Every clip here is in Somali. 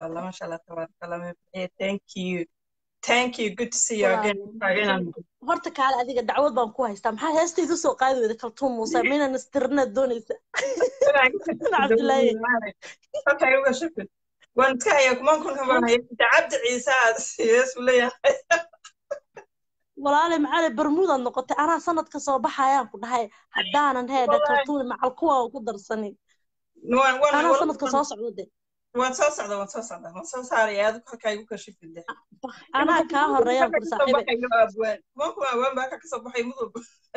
allah masha allah tabaaraka allah Eh, thank you thank you good to see you again Taageeraan. horta kaale adiga dacwad baan ku haystaa maxaa heestayda soo qaadi weyda kaltuun muuse minan istirinaad doonaysa Cabdilaahi. Okay, uga shukr. Waan iska hayaa kumaan kun kan baan hayaa. Inta cabdi ciise aad siiyes buu leeyahay. walaale macaale barmuudaad noqotay anaa sanadka soo baxayaan ku dhahay haddaanan heedha Wallaahi. kaltuun macal kuwa aan ku darsanin Waan waan anaa sanadka soo socda de waan soo socdaa waan soo socdaa waan soo saaraya aad halkaa igu kashifin de. anaa kaa horeeyaan kur saaxiibe Kumaan kun awaan baa ka kasoo baxay mudug.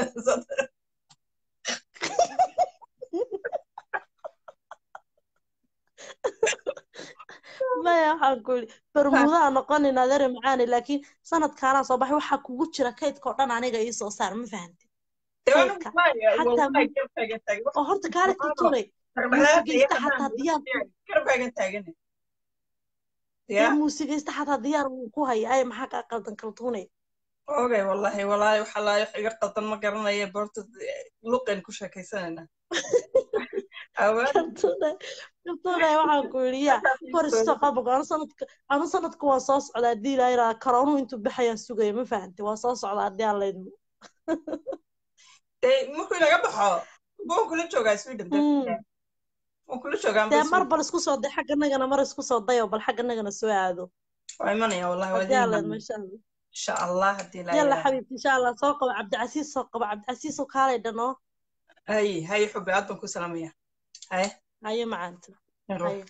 maya waxaan ku yidhi barmuudaha noqonin adeere macaane laakiin sanadkaanaa soo baxay waxaa kugu jira kaydka oo dhan aniga ii soo saar ma fahamti Kaydka. Xataa mu- oo horta kaale kaltuunay muusigaysta xataa diyaar Karbaagan taagan. dee Ya. muusigaysta xataa diyaar wuu ku haya ay maxaa kaa qaldan kaltuunay Ogay wallahi wallahi waxa la iga qaldan ma garanaya boorta luqan ku sheekaysanayna. Awaan kaltuunay kaltuunay waxaan ku yidhi yaa hor isto qabogo anu sanadka anu sanadka waa soo socdaa haddii ilaa ilaa karoonu intuu baxayaan sugaya ma fahamti waa soo socdaa haddii aan laydmo dee markuu inaga baxo waan kula joogaa Sweden Mm. waan kula joogaa dee mar bal isku soo day xagganagana mar isku soo dayo bal xagganagana soo aado waa imanaya wallahi waa haddii aan diin laydmo insha allah insha allah haddii la yalla ilaaha xabiibti insha allah soo qabo cabdicasiis soo qabo cabdicasiis oo kaalay dhanoo hay hay xubi aad baan ku salaamaya hay haye macaanta haye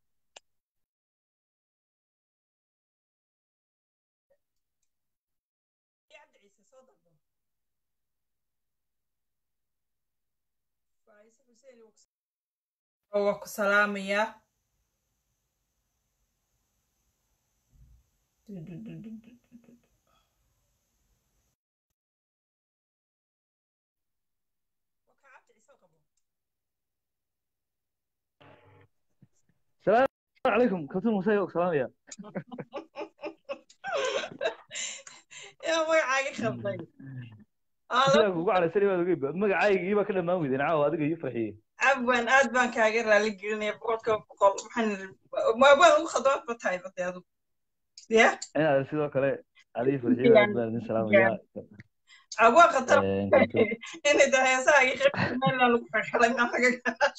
waa ku salaamaya السلام عليكم كابتن موسى وسلام يا yaa magacaaga khalday sidaa kugu calaysani baad ogeyn magacaygii baa ka dhammaan weydeen caawa adiga iyo farxiyey cabwan aad baan kaaga raali gelinaya boqolkiiba boqol waxaan waan ugu khadwaad ba tahay bade adu ya inaad sidoo kale adiga iyo farxiyo aad baan idin salaamaya abwaa khatar Een, inay tahay heesahaagii qeybta meelna lagu xirxiray maxaga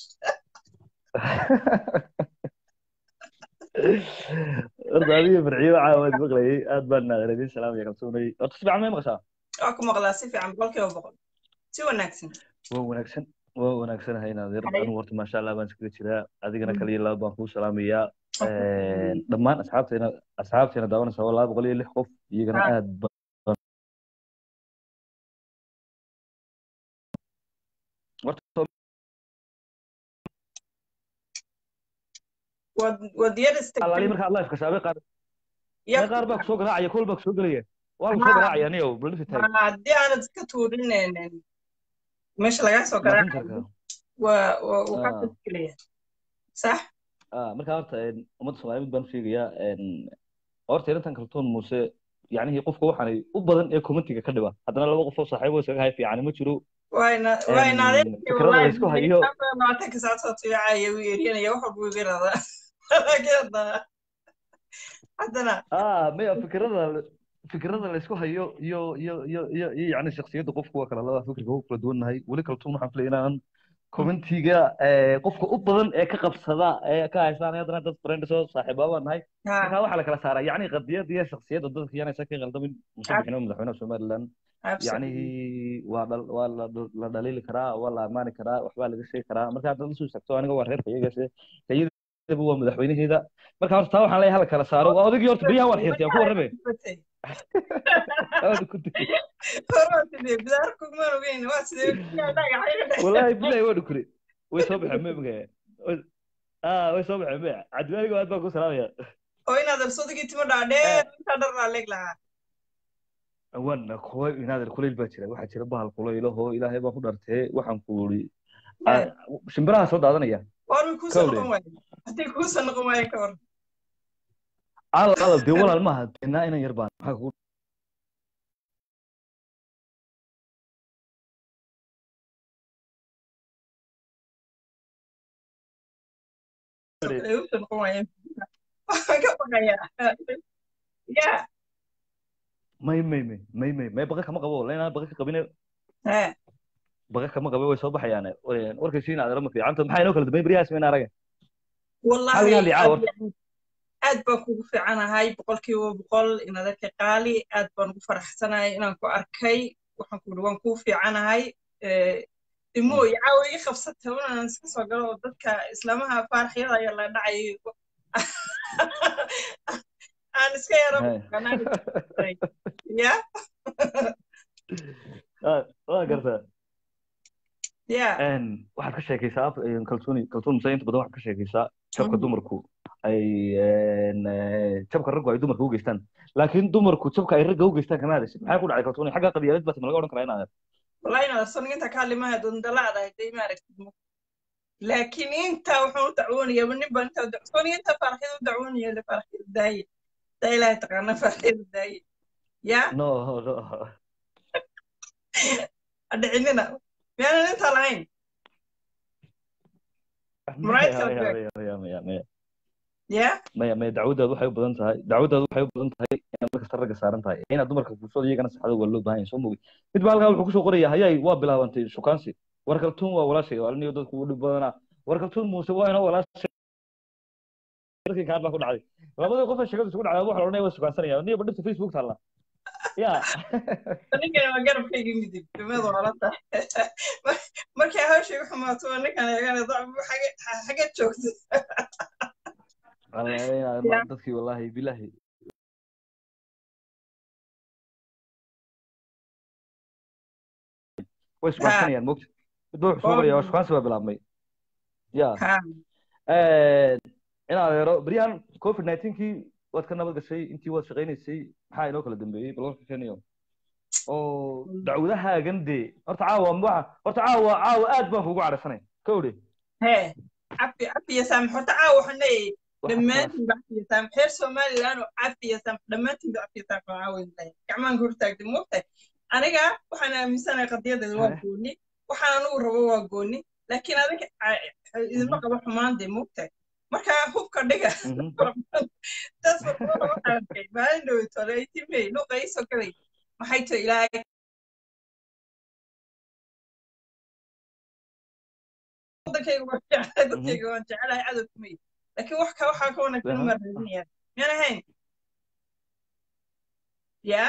horta adiga iyo farxiyo caawa waad maqlayay aad baan naadan idin salaamaya kalsoonay horta si fiican may maqashaa waa ku maqlaa si fiican boqolkiiba boqol si wanaagsan waa wanaagsan waa wanaagsanahay naadir anigu horta maasha allah baan iskaga jiraa adigana kaliya laba baan kuu salaamayaa Een, dhammaan asxaabteena asxaabteena daawanaysa waa laba boqol iyo lix qof iyagana Ah. aad baan horta waad waad yar alaali istagtay markaad live kashaabay qaar Yar- qaar baa kusoo garaacaya kol baa kusoo gelaya waa lagu soo Ah. garaacaya aniyo balisi taag Ah, haddii aanad iska tuurin meesha lagaa soo garaacayo messengerka waa waa uu Ah. kaa tadkelaya sax ah marka horta een, ummadda soomaaliyeed mid baan u sheegayaa een, horta inantan kaltoon muuse yacnihii qofka waxaanay u badan ee commentiga ka dhiba haddana laba qof oo saaxiibo iskaga hay fiican ma jiro wayna Een, wayna adeerkii fikrada la wallahi isku hayo labaatanka saacad soo tuyacaya wuu yeerinaya wax walba wuu iga radaa laakiin haddana haddana ah maya fikrada fikrada la isku hayo iyo iyo iyo iyo iyo yacni shakhsiyadda qofku waa kala laba fikirka u kala duwannahay weli kaltoon waxaan filaya inaan commentiga ee, qofka u badan ee ka qabsada ee ka haystaan haddana dad friends oo saaxiiba baan nahay ha marka waxaa la kala saaraa yacni qadiyadda iyo shakhsiyadda dadka yaanaysa ka qaldamin musabbixin oo madaxweynaha somaliland absolutely yacni waa dhal waa la la dhaliili karaa waa la ammaani karaa waxbaa laga sheegi karaa marka haddaad usoo tagto aniga waa reerka iyagaase iyadaba waa madaxweynaheeda marka horta taa waxaan leeyahay hala kala saaro waa odaygii horta biyaha waan xirtay aan ku warrame Aad ku tiri. wallaahi bilahi waa dhukure way soo baxeen me maga ah way soo baxeen me cadwaaniga aad baan ku salaamaya oo inaad absodagii timo dhaadheer intaa dhar laa leeg lahaa wan kuwa inaadir kulayl baa jira waxaa jira bahal kulaylaho ilaahay baan ku dhartee waxaan ku uri shimbiraha soo daadanaya war way kuusoo Kawle. noqon waaye hadday kuusoo noqon waaye ka hor al al dee walaal maaha deenaa inan yar baan maxaa kugu ay usoo noqon waayeen baqayaa ya may may may may may may baqa kama qabo la inaan baqa ka qabine he baqa kama qabe way soo baxayaan warkaysiina adeero ma fiicanta maxaa inoo kala dambeyn beriyahaas mayna arage wallahi Hal yaali aad caawar. aad baan kugu fiicanahay boqolkiiba boqol inaad arkay qaali aad baan ugu faraxsanahay inaan ku arkay waxaan ku waan kuu fiicanahay Eh, imo iyo caawa ii qabsatay inaan iska soo galo oo dadka islaamaha faaraxyada ayaa la dhacay aan iska yaro Hey. ya Ah, waa gartaa ya Een, waxaad ka sheekaysaa een, kaltuuni kaltuun muse inta badan waxaad ka sheekaysaa jabka Mhm. dumarku ay een, eh, jabka raggu ay dumarka u geystaan laakiin dumarku jabka ay ragga u geystaan kama hadashid maxaa ku dhacay kaltuuni xagga qabyaalad baad ma laga odhan karaa inaad wallahi inaad soniginta kaalimaha dundalaadahay day maaragtid mo laakiin inta wuxuu u dacwoonaya nin baan inta soniginta faaraxyada u dacwoonaya le faaraxyada daaye daa ilaahay taqaana faaraxyada daaye ya no no adhicinina miyaanan intaa lahayn Muraayad kala maya beer. maya maya maya ya maya maya dacwadaadu waxay u badan tahay dacwadaadu waxay u badan tahay inaad markasta ragga saaran tahay inaad dumarka fursada iyagana saxdo waa loo baahan yahay soo mogi mid baa halkaa wuxuu kusoo qoraya hayay waa bilaabantay shukaansi war kaltuun waa walaashay oo aliniyo dadku u dhib badanaa war kaltuun muuse waa inoo walaashay markii kaan baa ku dhacday labadii qof ee sheekadu isugu dhacday waxa la odhanaya waa shukaansanaya niyo badhibta facebook taalla ya ninkana waa garabkayga midib dumadu wala tahay markay hawshay u xumaato waa ninkan eegana xageed joogta Wallahi, inaad ma- dadkii wallahi bilahi way shukaansanayaan mogta mid baa wuxuu soo qoraya waa shukaansi baa bilaabmay ya ha in adeero beryahan covid nineteen-kii waad ka nabad gashay intii waad shaqaynaysay maxaa inoo kala dambeeyey bal warka keniyo oo dacwadahaagan dee horta caawa waxa horta caawa caawa aad baan kugu cadhaysanay ka odhe hee cafi cafiya saamax horta caawa waxaan leeyahay dhammaantiin ba cafiya saamax reer somaliland oo cafiya saamax dhammaantiin ba cafiya saamax waxaa weyn lahay gacmaan ka hortaagtay moogtahay aniga waxaan aaminsanahay qadiyadeeda waa gooni waxaan anigu rabo waa gooni laakiin adiga idinma qabo xumaan dee moogtahay marka hubka dhiga taas waxaa arkay maalin dhowtole ay timey luuqa iisoo galay maxay tahay ilaahay wadankayga waan jeclahay dadkayga waan jeclahay cadow kumay laakiin wax ka waxaa ka wanaagsan uma raadinayaan miyaan ahayn ya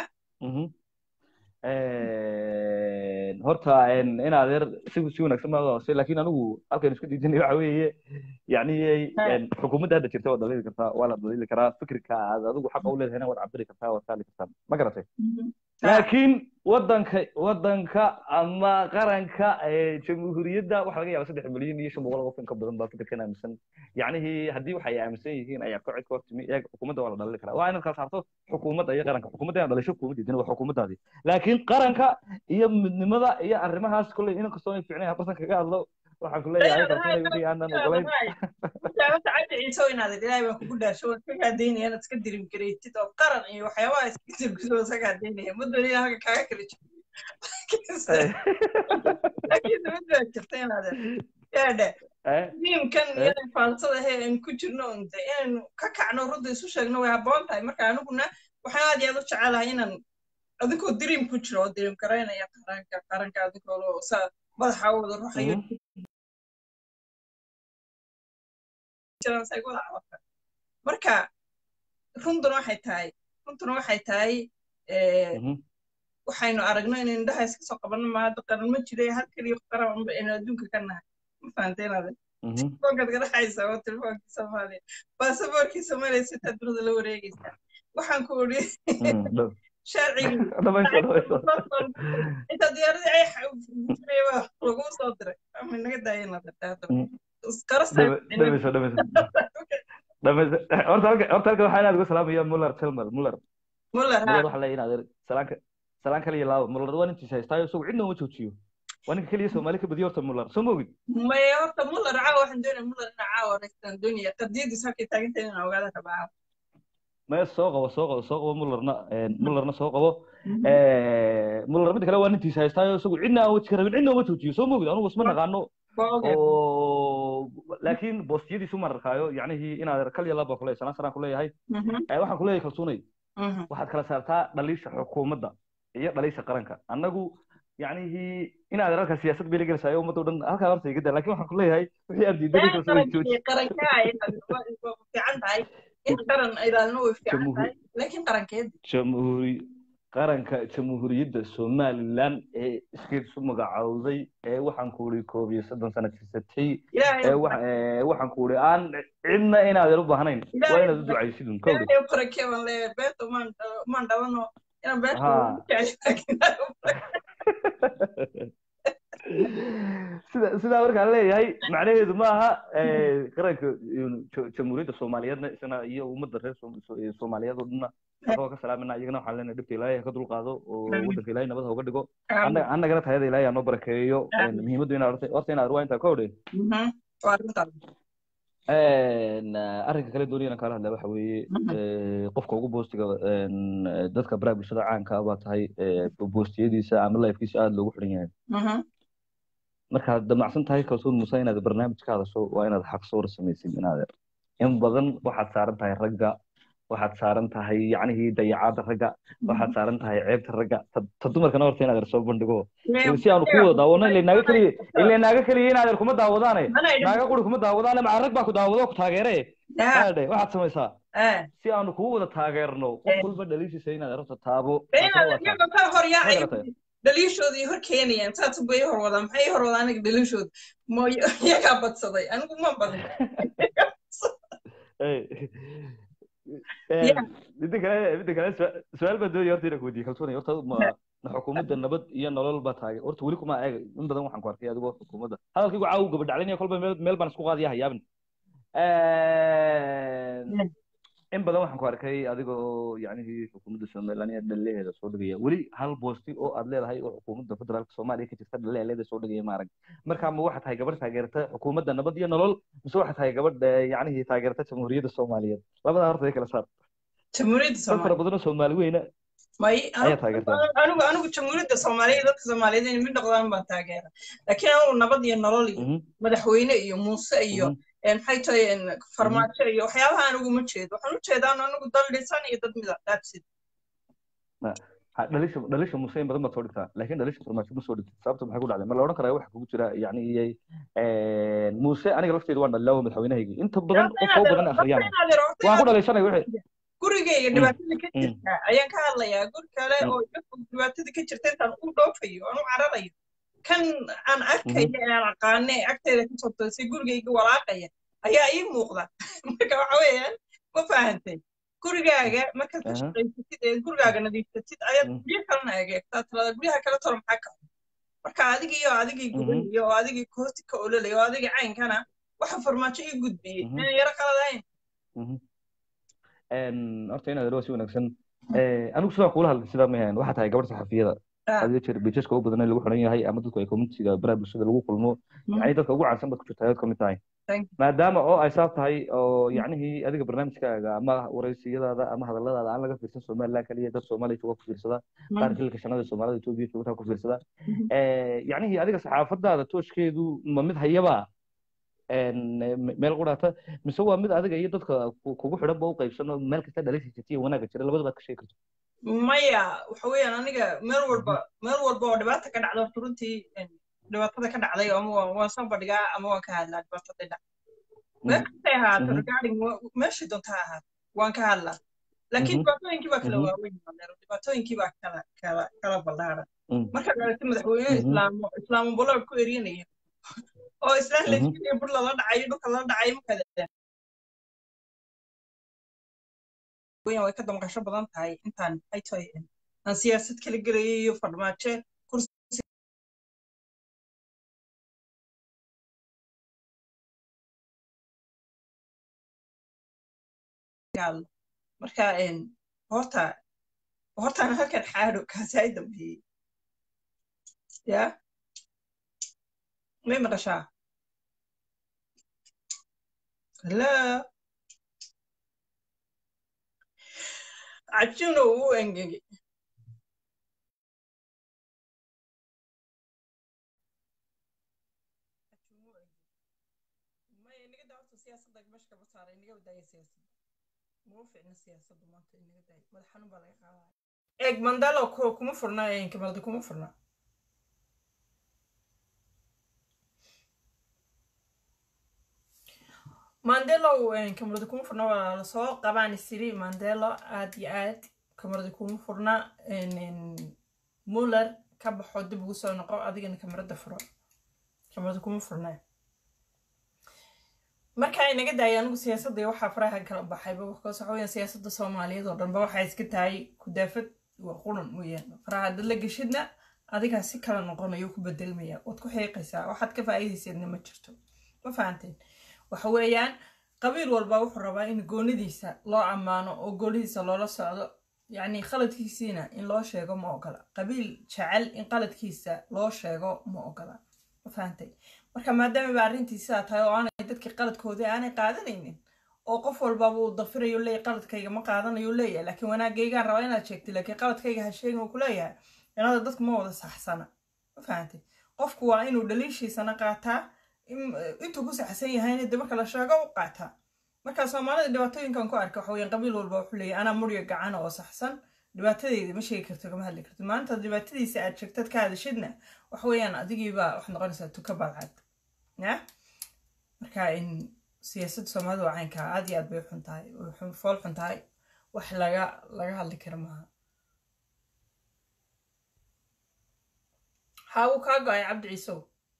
horta in adeer si si wanaagsan baa hoose laakiin anigu halkan isku diidinay waxa weeye yani xukuumadda hadda jirta waad dhaliili kartaa waa la dhaliili karaa fikirka aad adigu xaqa u leedahayna waad cabiri kartaa waad kaali kartaa ma garatay laakiin wadanka wadanka ama qaranka jamhuuriyadda waxa laga yaaba saddex milyan iyo shan boqol qof in ka badan baa fikirkan aaminsan yacnihii haddii waxay aaminsan yihiin ayaa ka cid ka hortimi iyaga xukuumadda waa la dhalili karaa waa inaad kala saarto xukuumadda iyo qaranka xukuumadda inaad dhalisho xukuumaddiidina waa xukuumaddaadii laakiin qaranka iyo midnimada iyo arrimahaas kolley in kastoo ay fiicnay bartan kaga hadlo waxaan ku leeyahay kalsoonay wixii aanan ogolayn jaamacadda cabdi ciise inaad ilaahay baan kugu dhaasho waan ka gaadaynaya inaad iska dirim gareetid oo qaran iyo waxyaabaha iska dirguso iska gaadaynaya ma doonaya halka kaaga kala jiro laakiin mid baa jirta inaad yaadhe miimkan iyo faalsada he aan ku jirno unde inaynu ka kacno runta isu sheegno way habboon tahay marka aniguna waxaan aad iyo aad u jecelahay inaan adinkoo dirim ku jiro oo dirim garaynaya qaranka qaranka adinkoo saa madaxa wada ruxayo marka runtuna waxay tahay runtuna waxay tahay waxaynu aragno in indhaha iska soo qabanno maada qaran ma jira hal keliya qaran aynu adduunka ka nahay ma fahanteenaade telefoonkaad garaxaysa oo telefoonkii soomaaliya baasaboorkii soomaaliya sitaa dunida la wareegaysaa waxaan ku uri sharcigii inta diyaaradii ay jirayba lagu soo diray ama naga daayeen horta halka waxaa inaad uga salaamaya muller telmer muller muller muller waxa leeyahay inaad salaanka salaan kaliya laabo muller waa nintiisa haystaayo isagu cidna uma joojiyo waa ninka keliya soomaali ka badiyo horta muller soo moogid maya horta muller caawa waxaan doonaya muller inaa caawa reystaan doonaya qadiyadiis halkay taagantahay inaan ogaada rabaa caawa maya soo qabo soo qabo soo qabo mullerna mullerna soo qabo muller midda kale waa nintiisa haystaayo isagu cidna aan weji ka rabin cidna uma joojiyo soo moogid anugu isma naqaano oo laakiin boostiyadiisu ma arkaayo yacnihii inaad kal iyo laba kuleeyahay sanaa sanaan kuleeyahay waxaan kuleeyahay kalsoonay waxaad kala saartaa dhaliisha xukuumadda iyo dhaliisha qaranka annagu yacnihii inaad halka siyaasad bay la gelaysaa ummadda o dhan halkaa horta iga daa laakiin waxaan kuleeyahay wixii aad diidanay kalsoonay jooji fiican tahay in qaran ilaalino way fiican tahay laakiin qarankeed jamhuuri qaranka jamhuuriyadda somalilan ee iskeedu magacowday ee waxaan ku uri koob iyo soddon sano jirsatay ee waxaan ku uri aan cidna inaadan u baahnayn waa inaad u ducaysidun kowdhi barakeban le beeto maan dhabano inaan beeto sida sidaa markaan leeyahay macnaheedu ma aha qaranka jamhuuriyadda soomaaliyeedna isna iyo ummadda reer soomaaliyeed oo dhanna waxba ka salaamina iyagana waxaan leenahay dhibta ilaahay ha ka dulqaado oo waddanka ilaahay nabad ha uga dhigo annagana tayada ilaahay ha noo barakeeyo muhiimaddu inaad horta horta inaad ruwaa intaa ka odhe arrinka kale doonayana kaala hadlaa waxa weeye qofka ugu boostiga dadka baraha bulshada caanka ah baa tahay boostiyadiisa ama lifekiisa aada loogu xiran yahay markaad damacsan tahay kalsoon muuse inaad barnaamij ka hadasho waa inaad xaq sawir samaysid inaad in badan waxaad saaran tahay ragga waxaad saaran tahay yacnihii dayacaadda ragga waxaad saaran tahay ceebta ragga ta dumarkana horta inaad soo bandhigo si aanu ku wada daawano ile naaga keliya ile naaga keliya inaad kuma daawadaane naaga quri kuma daawadaane maca rag baa ku daawado ku taageere aadhe waxaad samaysaa si aanu kugu wada taageerno qof walba dhaliishiisa inaad horta taabo dhaliishoodii hor keenayaan saas bay hor wadaan maxay hor wadaan aniga dhaliishooda mo iyagaa badsaday anigu ma badin midda kale midda kale su-aal baa doonaya horta inaan kuweydiiye kalsoonay horta ma xukuumadda nabad iyo nolol baa taagay horta weli kuma eega in badan waxaan ku arkay adigoo xukuumadda hadalkaygu caawu gabadhaclinaya kolba meel meel baan isku qaadaya hayaabin in badan waxaan ku arkay adigoo yacnihii xukuumadda somaliland iyo dhaliheeda soo dhigaya weli hal boosti oo aad leedahay oo xukuumadda federaalka soomaaliya ka jirta dhaliheeda soo dhigaya maarag marka ma waxaa tahay gabadh taageerta xukuumadda nabad iyo nolol mise waxaa tahay gabadh yacnihii taageerta jamhuuriyadda soomaaliyeed labadaa horta ay kala saar jamhuuriyadda dad fara badan oo soomaali weyna may ayaa taageertaa anigu anigu jamhuuriyadda soomaaliya dadka soomaaliyeed in mid noqdaan baan taageera laakiin anigu nabad iyo nolol iyo madaxweyne iyo muuse iyo maxay tahay farmaajo iyo waxyaabaha anigu ma jeedo waxaan u jeedaan anigu dal dhisan iyo dad mida dhaabsid dhalisha dhalisha muuse in badan baad soo dhigtaa laakiin dhalisha farmaajo ma soo dhigtid sababta maxay ku dhacday ma la odhan karaa waxa kugu jira yacni iyay muuse aniga lafteedu waan dhalilaa madaxweynahaygii inta badan qof oo badan akhriyaan waan ku dhalaysanay wixii gurigayga dhibaatada ka jirta ayaan ka hadlayaa guri kale oo dhibaatada ka jirta intaan u dhoofayo aan u cararayo kan aan arkaya ee aan aqaane agteeda ka soo toosay gurigayga walaaqaya ayaa ii muuqda marka waxa weeyaan ma fahantay gurigaaga markaad ka shaqaysatid ee gurigaaga nadiifsatid ayaad guryo kalena egeegtaa talada guryaha kale tolo maxaa ka marka adigii oo adigii gubanayo oo adigii hoosti ka ololaya oo adigii caynkana waxa farmaajo ii gudbiyey inaan yaro qaladahayn horta inaad waa si wanaagsan anigu sidaa kuula hadlay sidaa mayahan waxaa tahay gabadh saxafiyada adiga jeer bijaska ugu badan lagu xiran yahay ama dadku ay communitiga baraha bulshada lagu kulmo yani dadka ugu caansan baad ku jirtaa ayaad kamid tahay maadaama oo ay saab tahay oo yacnihii adiga barnaamijkaaga ama waraysiyadaada ama hadalladaada aan laga fiirsan somaliland kaliya dad soomaaliya jooga ku fiirsada qaar xilka shanada soomaalida etoobiya joogtaa ku fiirsada yacnihii adiga saxaafadaada tooskeedu ma mid hayaba meel quraata mise waa mid adiga iyo dadka kugu xidhan ba u qaybsano meel kasta dhalisha jirta iyo wanaaga jira labada baad ka sheegi karto maya waxa weeyaan aniga meel walba meel walba oo dhibaata ka dhacda horta runtii dhibaatada ka dhacday ama waan soo bandhigaa ama waan ka hadlaa dhibaatada dhac meel kastay ahaato regarding meeshii doonta ha ahaato waan ka hadlaa laakiin dhibaatooyinkii baa kala waaweyn dhibaatooyinkii baa kala kala kala ballaaran markaad aragti madaxweyne islaamo islaamo boloog ku eryanaya oo islaan layskuliya bur lala dhacayo dhulka lala dhacayo markaad way ka damqasho badan tahay intaan ay tahay aan siyaasad kala gelayay iyo farmaajo kursi marka horta hortaan halkan xaadho kaasi ay dambeeyey ya may maqashaa hello cajuno uu engegay meesha kaba saaray inaga wadaaya siyaasadda muu ficna siyaasaddu maanta inaga daaya madax xanuun baa laga qaadaya eeg mandalo kuma furna kamalda kuma furna mandelo kamarada kuma furna waa lasoo qabaan isiri mandelo aad iyo aad kamarada kuma furna muller ka baxo dib ugu soo noqo adigana kamarada furo kamarada kuma furna marka inaga daaya anigu siyaasadda waxaa faraha kala baxayba because waxa weeyaan siyaasadda soomaaliyeed oo dhanba waxay iska tahay kudaafad waa quran weeyaan faraha dad la geshidna adigaa si kala noqonayo ku bedelmaya waad ku xiiqaysaa waxaad ka faa'iidayseedna ma jirto ma fahanteen waxa weeyaan qabiil walba wuxuu rabaa in goonidiisa loo ammaano oo goonidiisa loola socdo yacni qaladkiisiina in loo sheego ma ogola qabiil jecel in qaladkiisa loo sheego ma ogola ma fahantay marka maadaama ba arrintii sidaa tahay oo aanay dadkii qaladkoodii aanay qaadanaynin oo qof walbaba uu dafirayo leeyahy qaladkayga ma qaadanayo leeyahay laakiin wanaagaygaan rabaa inaad sheegtay laakiin qaladkayga ha sheegin uu ku leeyahay inada dadku ma wada saxsana ma fahantay qofku waa inuu dhaliishiisana qaataa intuu ku saxsan yahayna de marka la sheego u qaataa marka soomaalida dhibaatooyinkan ku arka waxa weyaan qabiil walba wuxuu leeyahy anaa murya gacana oo saxsan dhibaatadeyda ma sheegi karto kama hadli karto maanta dhibaatadiisa aad sheegtad ka hadashidna waxa weeyaan adigiiba waxaad noqonaysaa tuka balcad ya marka in siyaasadda soomaalida waa caynkaa aad iyo aad bay xun tahay fool xun tahay wax laga laga hadli kara maaha haa uu kaa go-ay cabdi ciisow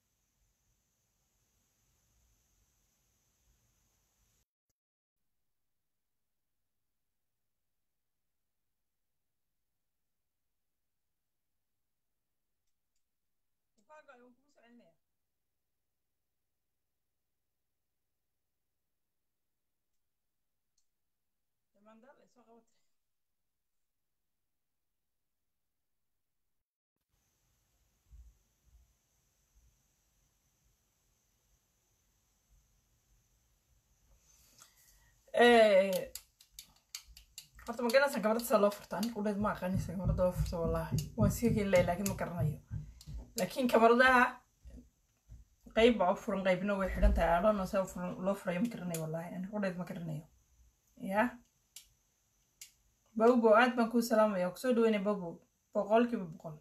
horta maganaysan gabadha sida loo furto aniga udheed ma aqaanaysa gabadha loo furto wallaahi waan sii helay laakiin ma garanayo laakiin kamaradaha qayb baa u furan qaybna way xidhan tahay aadhano saa loo furayo ma garanayo wallaahi aniga udheed ma garanayo ya bawbo aad baan kuu salaamaya kusoo dhaweynaya bawbo boqolkiiba boqol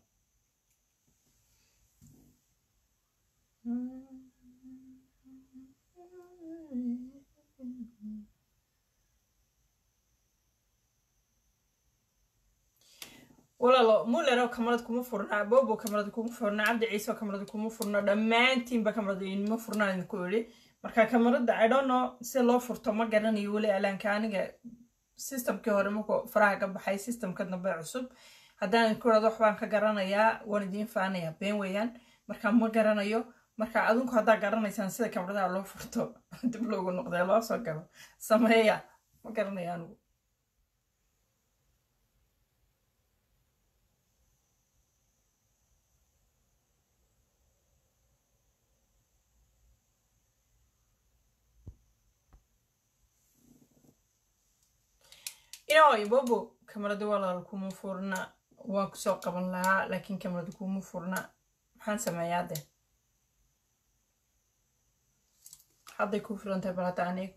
walaalo mulero kamarad kuma furna bobo kamarad kuma furna cabdi ciise kamarad kuma furna dhammaantiinba kamarad inima furnaan idinku idhi marka kamarada idhono si loo furto ma garanayo weli alaanka aniga systemkii hore markuu faraha ka baxay systemka dambe cusub haddaan idinku irado waxbaan ka garanayaa waan idiin faanayaa been weeyaan marka ma garanayo marka adinku haddaa garanaysaan sida kamaradaha loo furto dib loogu noqdee loo soo galo sameeya ma garanayo anigu inay bobo kamarada walaal kuma furna waan kusoo qaban lahaa laakiin kamarada kuma furna maxaan sameeyaa de hadday ku filantahay bal hadda anigu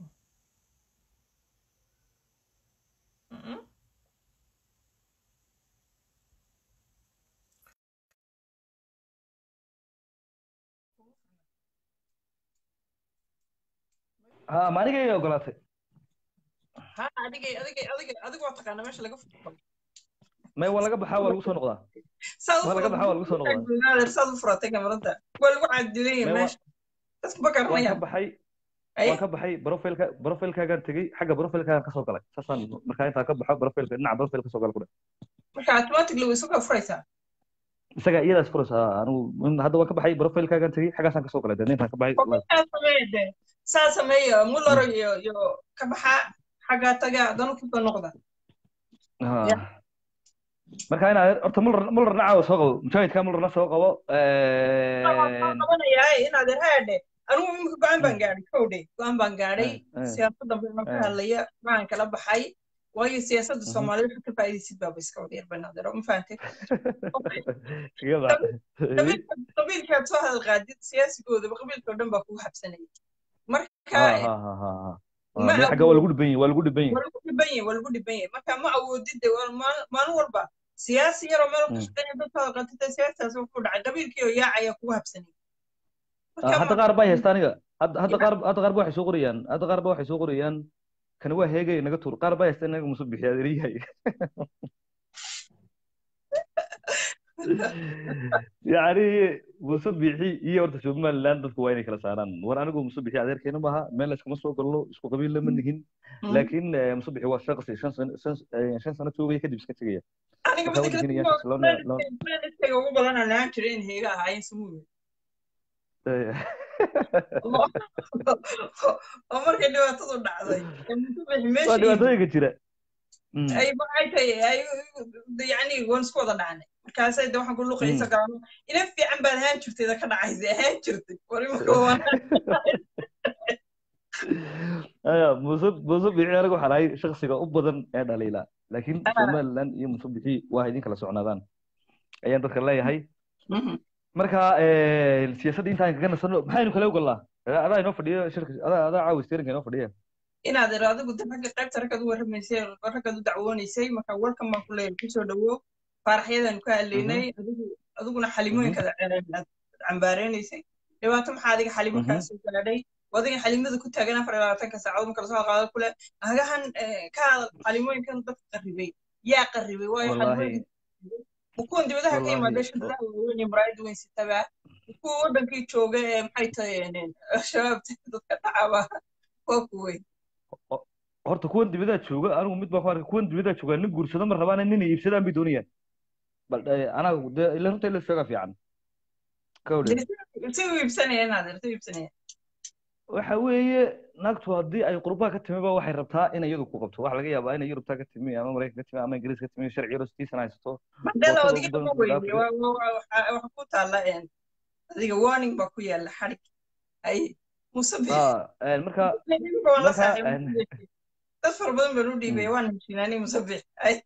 ha ma anigay ogolaatay ha adigay adigay adigay adigu waa taqaana meesha laga furto may waa laga baxaa waa lagu soo noqdaa waa laga baxaa waa lagu soo noqdaa saad u furatay kamarada waa lagu caadilaya meesha dadku ma waan ka garanayaan baxay waan ka baxay profilka profilkaagaan tegey xagga profilkaagaan kasoo galay saasaan markaa intaa ka baxo profilka dhinaca profilka kasoo gala ku dhe marka automatically way isu furaysaa isaga iyadaas furaysaa anigu in- hadda waan ka baxay profilkaagaan tegey xaggaasaan kasoo galay dee intaan ka baxay live. saa sameeya de saa sameeya muller iyo iyo ka baxa xaggaa taga haddana kusoo noqda Ha. Ya. marka inaad horta muller muller nacaawa soo qabo mujaahidka mullerna soo qabo waxaan qabanayaa inaad irhaadhe anigu imika go-aan baan gaadhay kowdhe go-aan baan gaadhay siyaasadda baan ka Eh. hadlaya waxaan kala baxay waayo siyaasadda Mhm. soomaalida waxaa ka faa'iidaysid baaba iska wada yar banaadero ma fahantay Iyada. qabiilka qabiilkaad soo hadal qaadid siyaasigooda qabiilka oo dhan baa kugu xabsanaya marka Ha, ha, ha, ha, ha. Ah, meel xagga waa lagu dhiban yahay waa lagu dhiban yahay waa lagu dhiban yahay waa lagu dhiban yahay marka ma awoodid de waa maal- maalin walba siyaasi yaroo meel ka Mm. shaqeynaya dadkaada qatata siyaasidaas ku dhacay qabiilkii oo yaacaya kugu habsanay Ah, marka hadda ma qaar baa haysta aniga hadda hadda Ya. qaar hadda qaar ba waxay soo qorayaan hadda qaar ba waxay soo qorayaan kani waa heegay naga tuur qaar baa haysta inaga musu bixiya adeeryahay yacni muuse bixi iyo horta somaliland dadku waa inay kala saaraan war anigu muuse bixi adeerkeena maaha meel iskama soo galno isku qabiil lama nihin Mm. laakiin eh, muuse bixi waa shaqsi shan sano shan eh, shan sano joogaya kadib iska tegaya aniga marka midda waddankeena kale yaa shaqsi loona loona planetayga ugu badan aan lahaan jiray in heega ahaayeen samuuga eh, oo markay dhibaatadu dhacday ee musubbixi waa meeshii dhibaatooyinka jira Mm, ay maxay tahay ay yacni waan isku wada dhacnay markaasay de waxaan ku luqaysa mm. galaano ina fiican baad ahaan jirtay da ka dhacaysa ahaan jirtay war imika waan aya muuse muuse bixi anigu waxaan ahay shaksiga u badan ee dhaliila laakiin somaliland iyo muuse bixi waa idin kala socnaadaan ayaan dadka leeyahay marka eh, siyaasadda intaan kaga nasano maxaynu kale ogolnaa adaa adaa inoo fadhiyo shirka adaa adaa caawi steerinka inoo fadhiya inaad iro adigu de ragga qaybta raggaad u warramaysay raggaad u dacwoonaysay marka welcome baan ku leeyahay kusoo dhawow faaraxyadan ka hadlaynay adigu adiguna xalimooyinkaada aad cambaarenaysay dhibaato maxaa adiga xalimo kaa soo gaadhay adiga xalimada ku taagan afar iyo labaatanka saacadood marka lasoo qaado kule agahan ka hadal xalimooyinkan dadka qarribay yaa qarribay waayo Wallahi. xalimooyinka kuwan dibadaha ka Wallahi. yimaada shirkadaha waaweyn iyo maraayada weyn sitaba kuwa wadankii jooga ee maxay tahay shabaabta dadka dhacaba waa kuweyn horta kuwan dibadaa jooga anigu mid baan ku arkay kuwan dibadaa jooga nin guursado ma rabaan nin iibsadaan bay doonayaan bal eh, anaga de ila runta ila sheegaa fiican kawdhe si u iibsanaya naadir si u iibsanaya waxa weeye naagtu haddii ay qurbaha ka timi ba waxay rabtaa inay iyadu ku qabto waxa laga yaabaa inay yurubta ka timi ama maraykan ka timi ama ingiriis ka timi sharci yaro sidiisan haysato mandela Boqol adiga badan ma ku weydiye dhaafay. waxa ku taalla een, adiga warning baa ku yaalla xarig ay musabi Ah, eh, marka Ninka waan la marka, saaxiibay, een, Musabbix. dad fara badan baan u dhiibay waan heshiinaanay musabix ay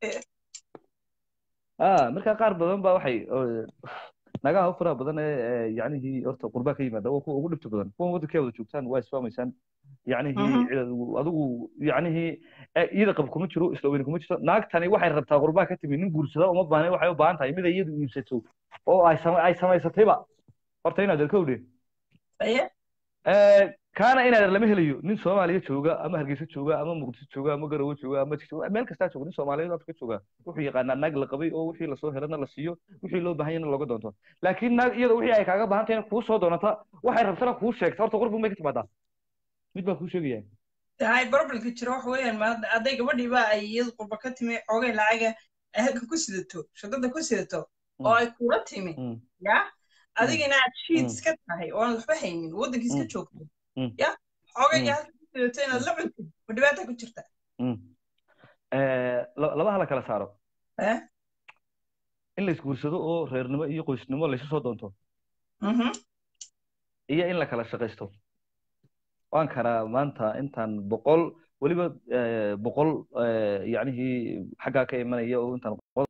ah marka qaar badan ba waxay oo, nagaha u faraha badan ee ee, yacnihii horta qurbaha ka yimaada waa kuwa ugu dhibta badan kuwan waddankay wada joogtaan waa isfahmaysaan yacnihii Mhm. cid- adigu yacnihii eh, iyada qab kuma jiro isla weyne kuma jirto naagtani waxay rabtaa qurbaha ka timi nin guursada uma baahna waxay u baahan tahay mid ay iyadu iibsato oo ay sama- ay samaysatayba horta inaad erkowdhe aye kaana inaad lama helayo nin soomaaliya jooga ama hargeysa jooga ama muqdisho jooga ama garowe jooga ama jooga meel kastaa jooga nin soomaaliyeed afrika jooga wuxuu yaqaanaa naag la qabay oo wixii lasoo helana la siiyo wixii loo baahan yana looga doonto laakiin naag iyada wixii ay kaaga baahan tahay kuu soo doonata waxay rabtana kuu sheegta horta qorbun bay ka timaadaa mid baa kuu sheegaya hay problemka jira waxa weeyaan ma hadday gabadhii baa ay iyadu qurba ka timi xoogay lacaga ay halka ku sidato shadada ku sidato oo ay kula timi Mm, ya adigana aad shiid Mm. iska tahay oo aan waxba haynin waddankii iska Mm. joogto Mm. ya xoogayga Mm. halka ku sidato inaad la cuntid ma dhibaata ku jirta mm. Eh, la- labaha la kala saaro Eh? in la isguursado oo reernimo iyo qoysnimo laysu soo doonto Mhm. iyo in la kala shaqaysto waan karaa maanta intaan boqol weliba eh, boqol eh, yacnihii xaggaa ka imanaya oo intaan boqol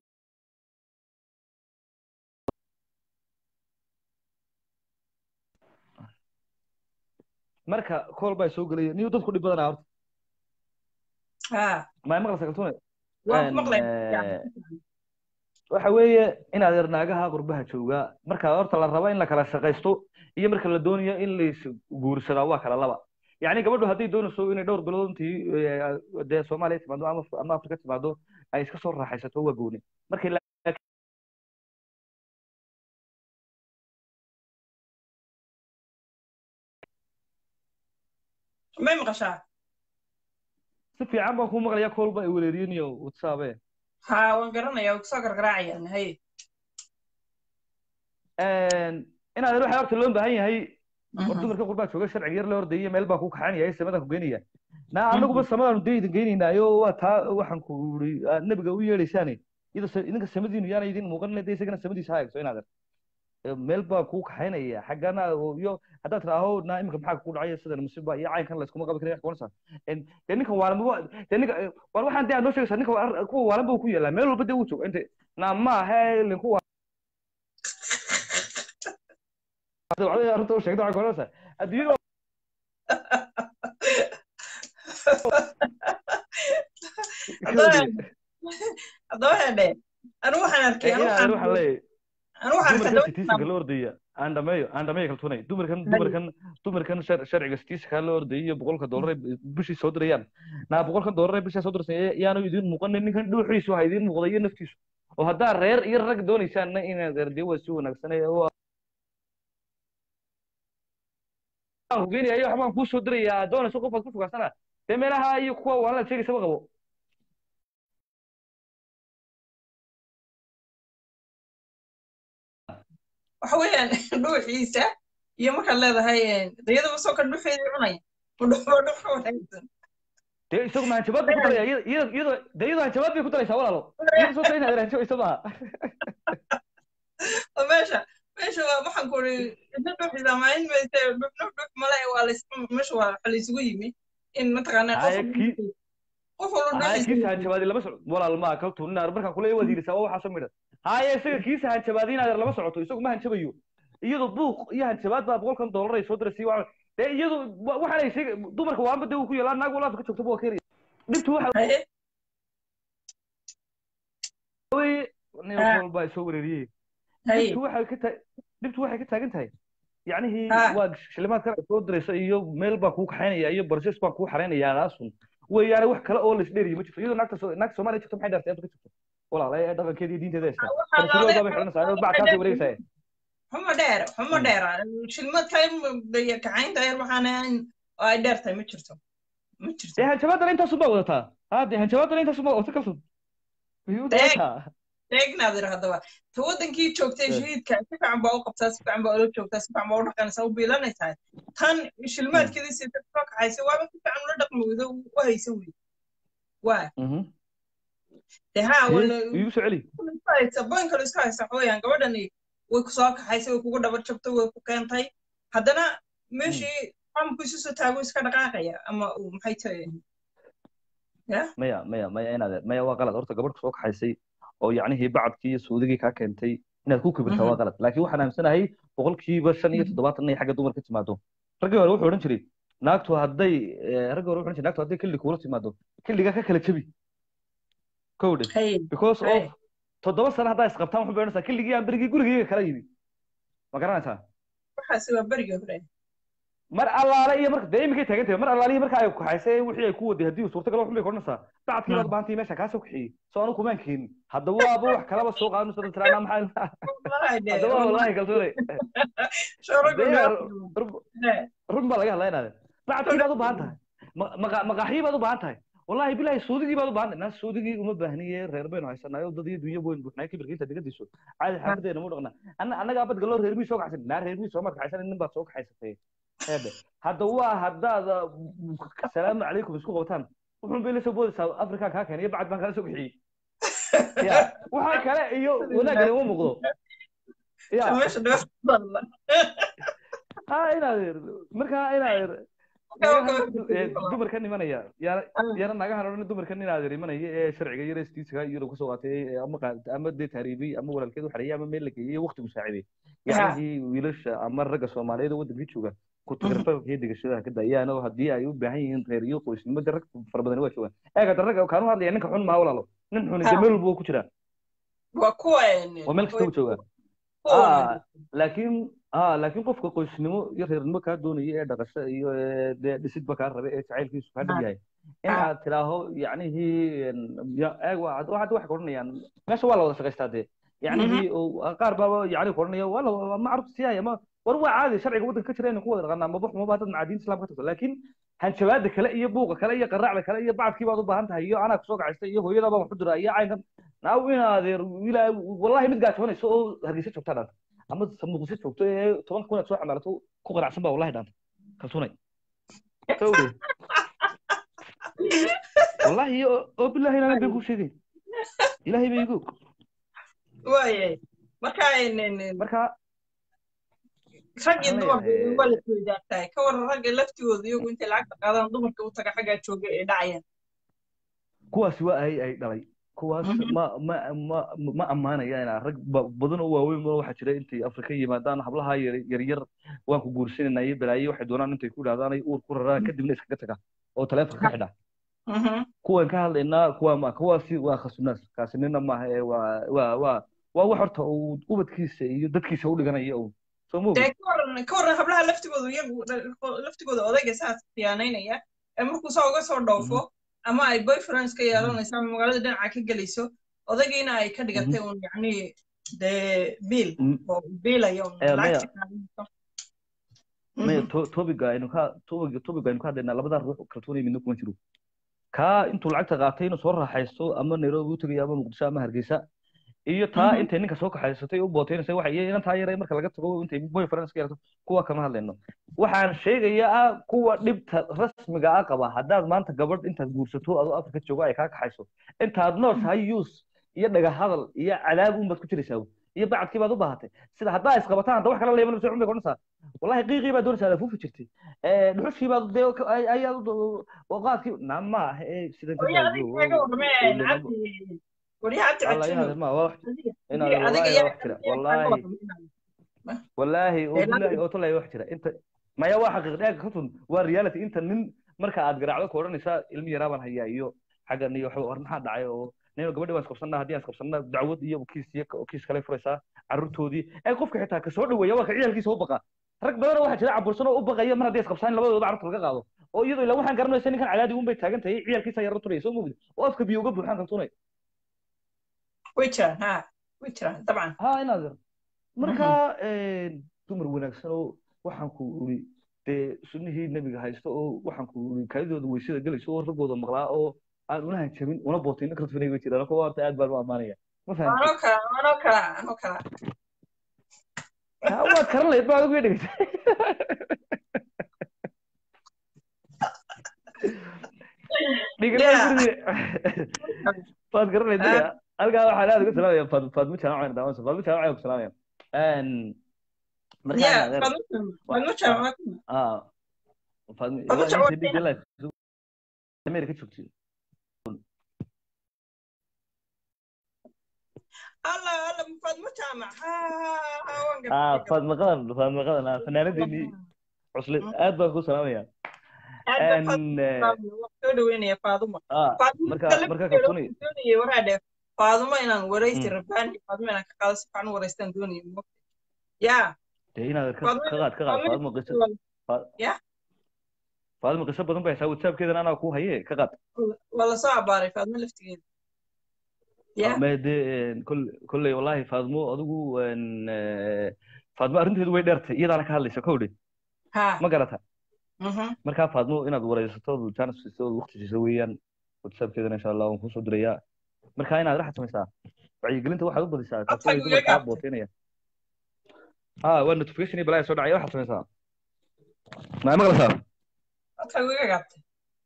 marka kool baa soo gelaya niyo dadku dhib badanaa horta ha maay maqlaysa kaltuune waan ku maqlay Eh, waxa weeye in adeer naagaha qurbaha jooga marka horta la raba in la kala shaqaysto iyo marka la doonayo in la is guursadaa waa kala laba yacni gabadhu hadday doonayso inay dhowr bilood intii eh, dee soomaaliya timaado ama ama afrika timaado ay iska soo raaxaysato waa gooni markay la- may maqashaa si fiican baan kuu maqlayaa koolba ay wereeriyeen iyo whatsaappe ha waan garanayaa way kusoo gargaraacayaan hay in adeer waxaa horta loo baahan yahay war Mhm. dumarka qurbaa jooga sharciga yar la ordayay meel baa ku kaxanaya samadan ku geynaya na anaguba samadaanu deydan geynaynaayo waa taa waxaan ku iri nebiga u yeedhaysaane iyada sa- idinka samadiinu yaana idin muuqan de isagana samadiisa ha eegto in adeer Eh, meel baa kuu kaxaynaya xaggana oo- iyo haddaad tidhaaho na iminka maxaa ku dhacaya sidan musiba iyo caynkan layskuma qaban karin wax kuwanaysaa dee ninka waalan ba dee ninka eh, war waxaan dee aad noo sheegaysaa ninka waa- kuwa waalan ba uu ku yeelaa meel walba dee uu jooga inte na ma ahe linku waa arrinta u sheegda waxaa kuwanaysaa adduunyada haddaba hedhe anu waxaan arkay anu waxaan leeyahay anu waxaan arkay dumarkan sitiisanka la ordaya aan dhameeyo aan dhameeyo kaltunay dumarkan dumarkan dumarkan sharciga sitiisanka la ordaya iyo boqolka doolar bishii soo dirayaan naa boqolkan doolar bishii soo dirsan yaanu idiin muuqanin ninkan dhuuxiisu ha idiin muuqda iyo naftiisu oo haddaa reer iyo rag doonaysaanna inaad erdiyo waa si wanaagsan hogeynayo waxbaan kuu soo dirayaa doonayso qofaad ku fogaansana dee meelaha iyo kuwa waanla sheegaysaba qabo waxa weeyaan dhuuxiisa iyo markaad leedahay dayadaba soo kan dhuuxeedii cunaya udhuxo dhuxo wanaagsan dee isagu ma hanjabaad bay ku daraya iyadoo dee iyadoo hanjabaad bay ku daraysaa walaalo iyadoo soo inaad hanjabayso maaha meesha meesha waa waxaan ku uri inta dhuuxiisa ma in mayse dhux dhux dhux male waa lays meesha waa waxa laysugu yimi in mataqaanaa qof qof walba haya dhuuxiisa kiisa hanjabaadi lama socdo walaal maa kaltuun inaad markaan kule waad yidhisaa waa waxaasoo midhan haya isaga kiisa hanjabaadi inaad lama socoto isagu ma hanjabayo iyadoo buuq iyo hanjabaad baa boqolkan doolar ay soo diraysa waa dee iyadu waxaan ay sheega dumarka waanba dee uu ku yeelaa naag walaafka ka joogto waa keenaya dhibtu waxa haye weye nin Ah. walba ay soo wereeriyey haye dhibtu waxay ka ta dhibtu waxay ka taagan tahay yacnihii Ah. waa shilimaad kale soo diraysa iyo meel baan kuu kaxaynaya iyo barses baan kuu xaraynayaa naasun weeyaane wax kale oo laisdheeriyo ma jirto iyadoo naagta soo naagta soomaaliya jirto maxay dhaartay ka jirto walaal ee dhaqankeeda iyo diinteeda haysta waxaa farsuloodaa bay laalay xidhanaysaa backaasay wareegaysaa xumo dheer xumo Mm. dheera shilmad kale kacaynta yar waxaana oo ay dheer tahay ma jirto ma jirto dee hanjabaadana intaasun baa wadataa ha dee hanjabaadana intaasun baa wadata kalsun way u Deeg. wadataa eegnaad ir haddaba ta wadankii joogtay Eh. shahiidka si fiican baa u qabtaa si fiican baa ula joogtaa si fiican baa u dhaqanaysaa u biilanaysaa tan shilmaadkeedii si soo kaxaysa waaba si fiican ula dhaqmi weydo u haysa wey waa Mhm. de haa Dee, wala iigu soo celi isku haysa boyn kale isku haysa xooyaan gabadhani way ku soo kaxaysay way kugu dhabar jabtay way ku keentay haddana meeshii qamku isu soo taago iska dhaqaaqaya ama uu maxay tahay maya maya maya inaad maya waa qalad horta gabadh soo kaxaysay oo yacnihii bacadkii iyo suudigii kaa keentay inaad ku kibirtaa waa qalad laakiin waxaan aaminsanahay boqolkiiba shan iyo toddobaatan inay xagga dumarka timaado raggii hore wuxuu odhan jiray naagtu hadday eh, raggii hore wuxuu odhan jiray naagtu hadday killi kuula timaado killigaa ka kala jabi kowdhe hay because Hey. of toddoba sano haddaa isqabtaan wuxuu odhanaysaa killigii aan berigii gurigeyga kala yimi ma garanaysaa waxaasi waa berigii hore mar allaale iyo marka dee iminkay taagan tahay mar allaale iyo marka ay kaxaysay wixii ay ku waday haddii suurtagal wax bay ka odhanaysaa bacadkii baad baahantay meesha kaa soo kaxiyey soo anu kumaan keenin haddaba waaba wax kalaba soo qaadan soo tiraana maxaa haddaba wallahi kalsoonay Dee, run baa laga hadlaa inaade bacadkii baad u baahan tahay Ma- maqa- maqaaxii baad u baahan tahay wallahi bilahi suudigii baad u baahan tahay naa suudigii uma baahniye reer baynu haysanaayo dad iyo dunya weyn buuxnay kibirkiisa digadiisu caadi xaafadeena mu dhaqna anna annagaa bad galoo reermii soo kaxaysan naa reermii soo markaxaysan nin baad soo kaxaysatay eebe hadda waa haddaad asalaamu calaykum isku qabtaan wuxuun bay la soo boodaysaa afrikaan kaa keenay iyo bacad baan kala soo bixiyey ya waxa kale iyo wanaagana uma muuqdo ya ha inaad markaa inaad dumarkan imanaya yana naga haroon dumarkan inaad imanaya ee sharciga iyo restiiska iyo kasoo qaatay ama qaad- ama dee taariibay ama walaalkeed u xareeyay ama meel la geeyay waqtigu saaciday yacnihii wiilasha ama ragga soomaaliyeed oo waddankii jooga ku tagrafalka iyo dhigashada ka dayaan oo haddii ay u baahan yihiin reer iyo qoysnimo de rag fara badan waa joogaan eega de ragga kaanu hadlaya ninka xun maha walaalo nin xuni de meel walba waa ku jiraa waa kuwa waa meel kasta u joogaa Ah, laakiin ah laakiin qofka qoysnimo iyo reernimo kaa doonaya ee dhaqasho iyo ee dee dhisidba kaa rabe ee jacaylkiisu kaa dhab yahay in Ah. aad tidhaaho yacnihii ya eeg waa waxaad waxay odhanayaan meesha waa la wada shaqaystaa dee yacnihii oo qaar baaba yacni ku odhanaya waa la ma carruurta siyaaya ma war waa caadi sharciga waddanka ka jira inaan ku wada dhaqanaa maba xumaba dad macaadiinta islaamka ka tagto laakiin hanjabaada kale iyo buuqa kale iyo qaraacda kale iyo bacadkii baad u baahan tahay iyo anaa kusoo kacaystay iyo hooyada baa wax u dira iyo caynkan naaw inaadeer ilaa wallahi mid gaajoonayso oo hargeysa joogtaa dhaanta ama muqdisho joogto ee toban kun aad soo xamaalato ku qanacsan baa wallahi dhaanta kalsoonay sawde wallahi oo oo billahi inaanan been kuu sheegay ilaahay bay igu waayay marka marka rag iyo Waxaan dumarku leeyahay- waa la isweydaartahay ka waran ragga laftigooda iyagu intay lacagta qaadaan dumarka u taga xaggaa jooga ee dhacayaan kuwaasi waa ay ay dhalay kuwaas Mhm. ma ma ma ma ammaanaya inaa rag ba- badan oo waaweyn oo waxaa jira intay afrika yimaadaan hablaha yar yaryar waan ku guursanayna iyo balaaye waxay doonaan intay ku idhahdaan ay uur ku raraan kadibna iskaga taga oo taleefonka ka xidha Mhm. kuwan ka hadlaynaa kuwa ma kuwaasi waa khasunaas kaasi nina maaha ee waa waa waa waa wax horta uu ubadkiisa iyo dadkiisa u dhiganaya uun soo ma dee ogid ka waran ka waran hablaha laftigooda iyagu laftigooda odayga saas khiyaanaynaya ee markuu saa uga soo dhoofo ama ay boyfriends ka yeelanayso ama magaalada dhinaca ka gelayso odaygiina ay ka dhigatay un yacni dee biil Mm. oo biilaya un Eh, maya lacagta qaadanayso maya Mhm. to- topiga aynu ka topiga topiga aynu ka hadlaynaa labada ruux kalsoonaya midna kuma jiro kaa intuu lacagta qaatay inuu soo raaxaysto ama nairobi u tegayo ama muqdisho ama hargeysa iyo taa Mhm. intay ninka soo kaxaysatay u booteynaysa waxa iyo inantaa yare marka laga tago intay boyfriends ka yeelato kuwa kama hadlayno waxaan sheegayaa kuwa dhibta rasmiga ah qaba haddaad maanta gabadh intaad guursato adoo afrika joogo ay kaa kaxayso intaad nooshahay yuus iyo dhaga hadal iyo cadaab un baad ku jiraysaa iyo bacadkii baad u baahatay sida haddaa isqabataan hadda wax kala leemanayso cumriga odhanaysaa wallahi qiiqii baad doonaysaa aad fuufi jirtay Eh, dhuxushii baad dee ka- ay- ayaad u- waqaadkii nama ah ee sidan ka Warya adiga kaga warrameen cabdi warya cabdi Allah cajino inaad ma wax adiga inaad adiga wallahi yaa wax jira kaga wallahi warrameen wallaahi oo Ee, billahi laakiin- oo tolay wax jira inta maya waa xaqiiq dhaaga ka tun waa reality inta nin marka aad garaacdo ku odhanaysaa ilmi yaraa baan hayaa iyo xaggan iyo waxba war maxaa dhacay oo nin gabadhi waan isqabsanaa haddii aan isqabsanaa dacwad iyo kiis iyo kiis kale furaysaa carruurtoodii ee qofka xitaa ka soo dhaweeya waa ka ciyaalkiisa u baqa rag badanoo waxaa jira cabursan oo u baqaya mar haddii isqabsaan labadooda carruurta laga qaado oo iyadoo ilaa waxaan garanaysa ninkan cadaadi un bay taagan tahay ciyaalkiisa yarra turaya soo moogid oo afka biyo uga buuxaan kaltunay way jiraan ha way jiraan dabcan ha inaad marka dumar wanaagsan oo waxaan ku uri dee sunnihii nebiga haysto oo waxaan ku uri kaadidooda weysada gelayso oo raggooda maqlaa oo aan una hanjabin una bootin kartfinay way jiraan kuwa horta aad baan u ammaanaya ma fahamtay anoo kala anoo kala anoo kala Ha, waad karan lahayd baad ugu dhegeysa Yeah. dhigan waad garan lahayd ya halkaa waxaan aad uga salaamaya Faad- faadmo jaamac daawansa faadmo jaamac ayaan ku salaamaya markaa ya adeer fadmo jaamac ah faadmo Faadmo waa jaamac intii DJ live America joogtay alla alla fadmo jaamac ha ha waan ah gartay faadmo qadan faadmo qadan ah fanaanadeennii cusle aad baan ku salaamaya aad baa En, eh, fadmo waan soo dhaweynaya faaduma ah faaduma marka kale marka waxaan kalsooni doonayay waraa dheer faaduma inaan waraysi Mm. rabaan faaduma inaan ka qaado si fiican u waraystaan doonayay ya dee inaad ka Faadmo- ka qaad ka qaad faadmo qiso Ya. faadmo qiso badan bay haysaa whatsappkeedana anaa ku haye ka qaad waa lasoo abaaray faadmo laftigeeda ya ma dee kol kolley wallahi faadmo adigu en, eh, faadmo arrinteedu way dheertay iyadaana ka hadlaysa kowdhe ha ma garata mhm markaa faadmo inaad waraysato chance siiso waqti siiso weeyaan whatsappkeedana insha allah waan kusoo dirayaa marka inaad raxa samaysaa wacyigelinta waxaad u badisaa taasi Codkaaga way dumar iga kaa gaabtay. booteynaya ah waa notification iyo balaya soo dhacaya waxaad samaysaa maa maqlaysaa codka iga gaabtay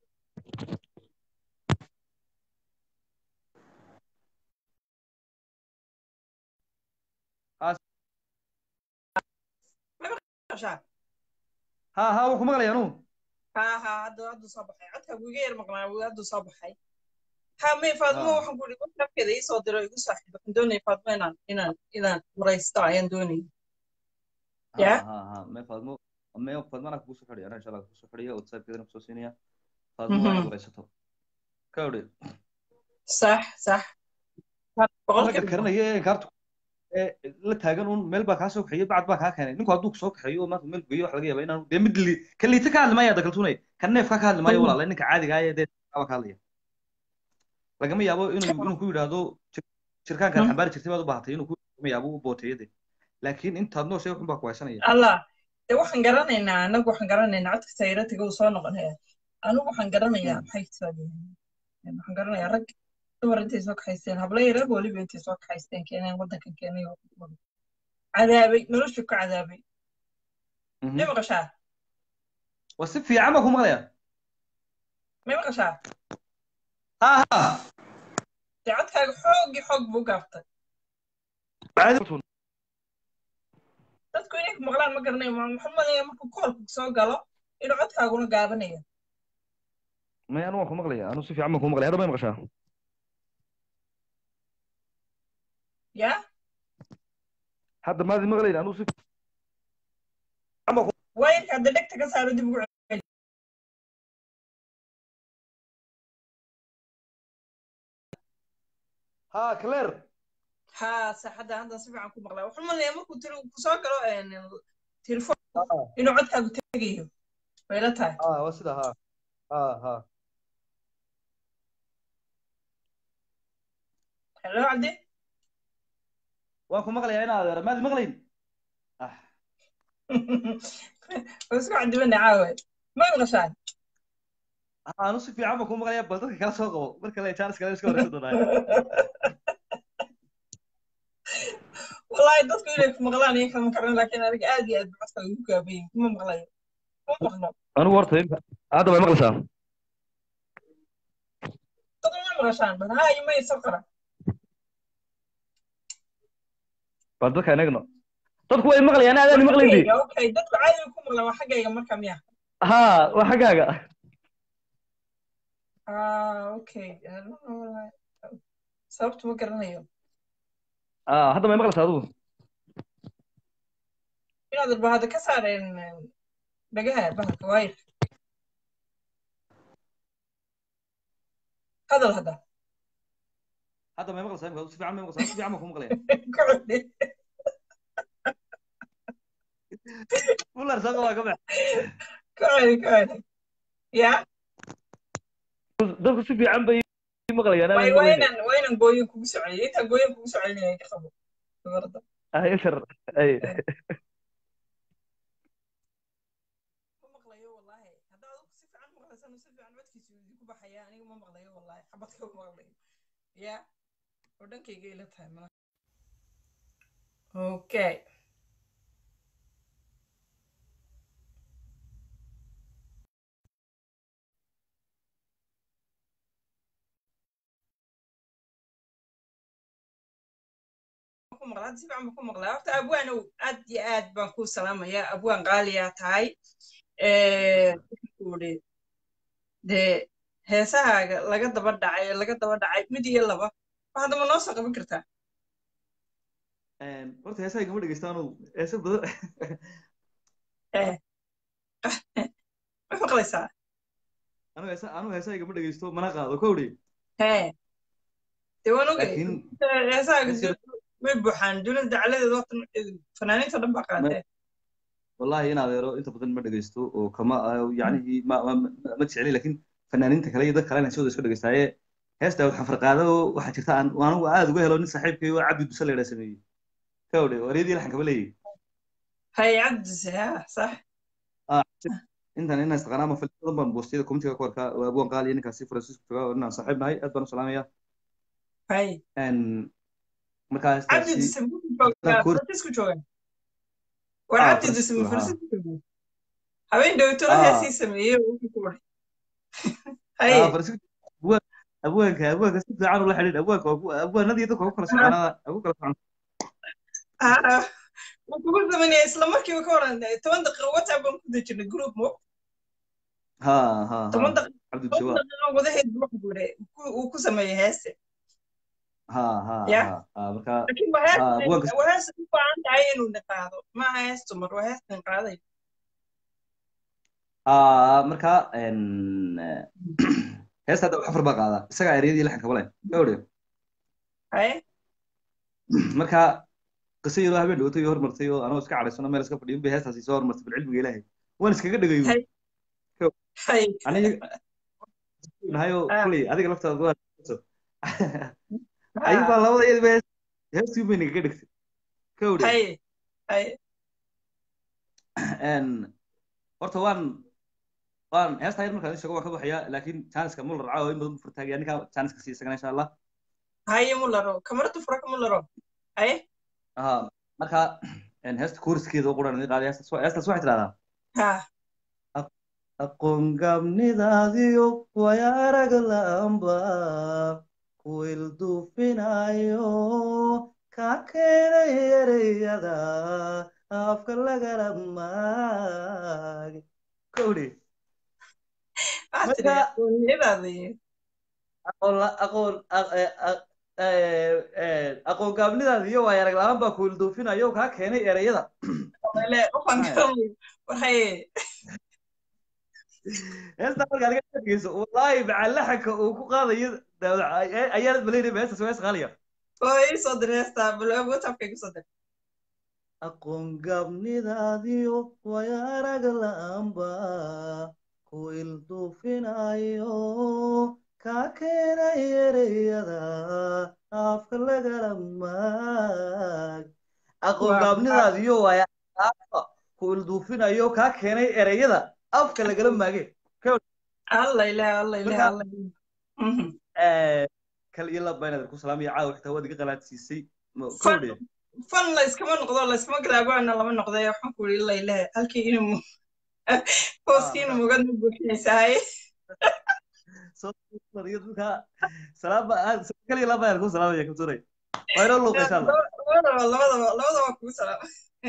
Masha. ha ha waan ku maqlaya anu ha ha hadda hadduu soo baxay codka iga yar maqnaa wuu hadduu soo baxay ha may faadmo Ah. waxaan ku ihi whatsappkeeda ii soo diro igu saaxiib waxaan doonaya faadmo inaan inaan inaan waraysto ayaan doonaya Ya. ha ha me faadmo me faadmo anaa kugu soo xidhaya anaa insha allah kugu soo xidhaya whatsappkeedana kusoo siinaya faadmo waa inaad Mhm. waraysato ka odhe sax sax ragga boqolkiiba karanaya ee kaartu ee la taagan un meel baa kaa soo kaxeeyo bacad baa kaa keenay ninku hadduu soo kaxeeyo oo maanta meel geeyo wax laga yaaba inaanu dee mid li ka liita ka hadli maayo dakaltunay ka neefka ka hadli maayo Mhm. walaala ninka caadiga ah ee dee baa ka hadlaya lagama yaabo inuu inuu ku yidhaahdo jir- jirkaankan Mhm. xambaari jirtay baad u baahatay inuu ku lagama yaabo u booteeyo dee laakiin intaad nooshay waxun baa ku haysanaya allah de waxaan garanaynaa anagu waxaan garanaynaa codka sayratiga uu soo noqonaya anigu waxaan garanayaa Mm. maxay soo yihiin waxaan garanayaa rag dumar intay soo kaxaysteen hablo yareer weliba intay soo kaxaysteen keeneen waddankan keenay oo cadaabay noloshu ka cadaabay Mhm. may maqashaa waa si fiican baa ku maqlaya may maqashaa ha ha dee codkaaga xoogii xoog buu gaabtay caadi dadku inay ku maqlaan ma garanayo ma- waxaan maleeyaa markuu koolku soo galo inuu codkaaguna gaabanayo may anu waan ku maqlaya anu si fiican baan ku maqlaya hadda may maqashaa ya hadda maadi maqlayn anuu si wayarka hadda dhegta ka saaro dib ugu celi ha claire ha saxadda hadda si fiican ku maqlaa waxaan malaya markuu tiri ku soo galo telefoon inuu codkaagu tegayo way la tahay ha waa sida ha ha ha hello cabdi waan ku maqlayaa in adeer maadi maqlayn ah waa isku cadibana caawe ma maqashaan anu si fiican baan ku maqlayaa bal dadka kala soo qabo marka le jaanis kale iska horeysa doonaayo wallahi dadku inay ku maqlaan iyo kama karan laakiin aniga aad iyo aad ba codka ugu gaabayin kuma maqlayo kuma maqlo anigu horta hadda way maqlaysaa dad ma maqashaan bal haa iyo may soo qara bal dadka inagno dadku way maqlayaan aadaan maqlayndi okay dadku caadi ku maqlaan waa xaggayga marka miya ha waa xaggaaga ah okay sababtu ma garanayo ah hadda may maqlaysaa adigu inaad bahada ka saareen dhagaha bahalka waayir hadal hadda hadda may maqlaysaa imika si fiican may maqlaysaa si fiican baan ku maqlaya kocodhe fular soo qabaa ka bax kocodhe kocodhe ya dadku si fiican bay maqlayaan way aadaan maqlayni waynan waynan gooyin kugu soceliyay intaan gooyin kugu socelinaya ka qabo gabarda ah ilter ay ma maqlayo wallahi hadda adigu si fiican maqlaysan si fiican codkiisu idinku baxaya aniga ma maqlayo wallahi xabadka ma maqlayo ya oo dhankayga ila tahay malaha okay ku maqlaa hadda si fiican baan ku maqlaa horta abwaanow aad iyo aad baan kuu salaamayaa abwaan qaaliyaa tahay wuxuu idhi dee heesahaaga laga daba dhacay laga daba dhacay mid iyo laba wax hadda ma noo soo qaban kartaa horta heesaha igama dhegeystaanu heesa badan ma maqlaysaa anu heesa anu heesaha igama dhegeysto mana qaado kowdhi hee dee waan ogay laakiin heesahaaga hees- way buuxaan dunida dacaladeeda waqti fanaaniinta dhan baa qaatee wallahi in adeero inta badan ma dhegeysto oo kama yacnihii ma ma ma- ma jecli laakiin fanaaniinta kale iyo dad kalena sidooda iska dhegeystaaye heesta waxaan farqaado waxaa jirta aan anigu aad uga helo nin saaxiibkay oo cabdi duse la yidhaa sameeyey kowdhe wareedii laxan kaba leeyahy hay cabdise ha sax intan inaa istaqaanaa ma fali badan baan boostiyada komitiga ku arkaa waa abwaan qaali iyo ninkaasi francisco joogaa oo inaan saaxiib nahay aad baan u salaamaya hay markaa cabdi heestaasi dise muxuu joogaa haddaan koor francisco jooga war ah cabdi dise francisco ma ha francisco jooga habeen dhowtona ah heesii sameeyey oo wuxuu ku waray ah haye francisco abwaan abwaanka abwaanka si fiican ula xidhiidh abwaanka waa ku- abwaanadii dadka ugu kala soconaada ugu kala socon ah wuu kugu sameynaya isla markiiba ka waran toban daqiiqo whatsapp baan ku dejinay group mo ha ha ha toban daqiiqo cabdi toban jawaab daqiiqo gudaheed buu ku guuray uu ku sameeyey heeste ha ha ya ha ha marka laakiin waa ha hees abwaanka waa hees u baahan tahay inuu naqaado maaha hees dumar waa hees nin qaaday ah marka en heesta hadda xafar baa qaadaa isagaa ereyadii laxanka bale gawdhe haye marka qiso yaroo habeen dhowtay oo hormartay oo anoo iska cadhaysano meel iska fadhiyo bay heestaasi soo hormartay bilcilmiga ilaahay waan iskaga dhagayo haye haye aniga nahayoo ah kuley adiga laftaada waa ah ayuu baa labada iyadba hees heestii bay nagaga dhigtay gawdhe haye haye en horta waan waan heesta yar markaan sheego waan ka baxaya laakiin jaaniska mular caawa in badan buu furtaagaya ninkaa jaaniska sii isagana insha allah haye mularo kamarada fura ka mularo haye aha marka en heesta kooriskeeda oo quran qaaday heestaas wa- heestaas waxay tidhahdaa ha "Aq- aqoon gabnidaadiyo way arag la'aanba ku ilduufinayo ka keenay ereyada afka lagala maag kowdhi waxaa tiri marka aqoonyadaada aqoon la- aqoon aq- eh, aq- aqoon gaabnidaada iyo waaya arag la-aan baa kuwil duufinayo kaa keenay ereyada heesta markaa laga dhegeyso wallaahi macallaxanka uu ku qaadayo ayaanad malaynayba heestas waa isqaaliya isoo dir heesta whatsappka igu soo dir aqoon gaabnidaadiyo waaya arag la-aan baa kuwil duufinayo kaa keenay ereyada afka lagala maag aqoon gaabnidaadiyo waaya kuwil duufinayo kaa keenay ereyada afka lagala maage alla ilaah alla ilaah alla kal iyo laba inaad ku salaamaya caawa xitaa waad iga qalaadsiisay fan la iskama noqdo la iskama galaabana lama noqday waxaan ku yidhi alla ilaah halkii inuu hooskii inuu mugad ma buuxinaysahay kaliya laba inaad ku salaamaya kabturay waa inoo luuqa insha allah labadaba labadaba labadaba kugu salaama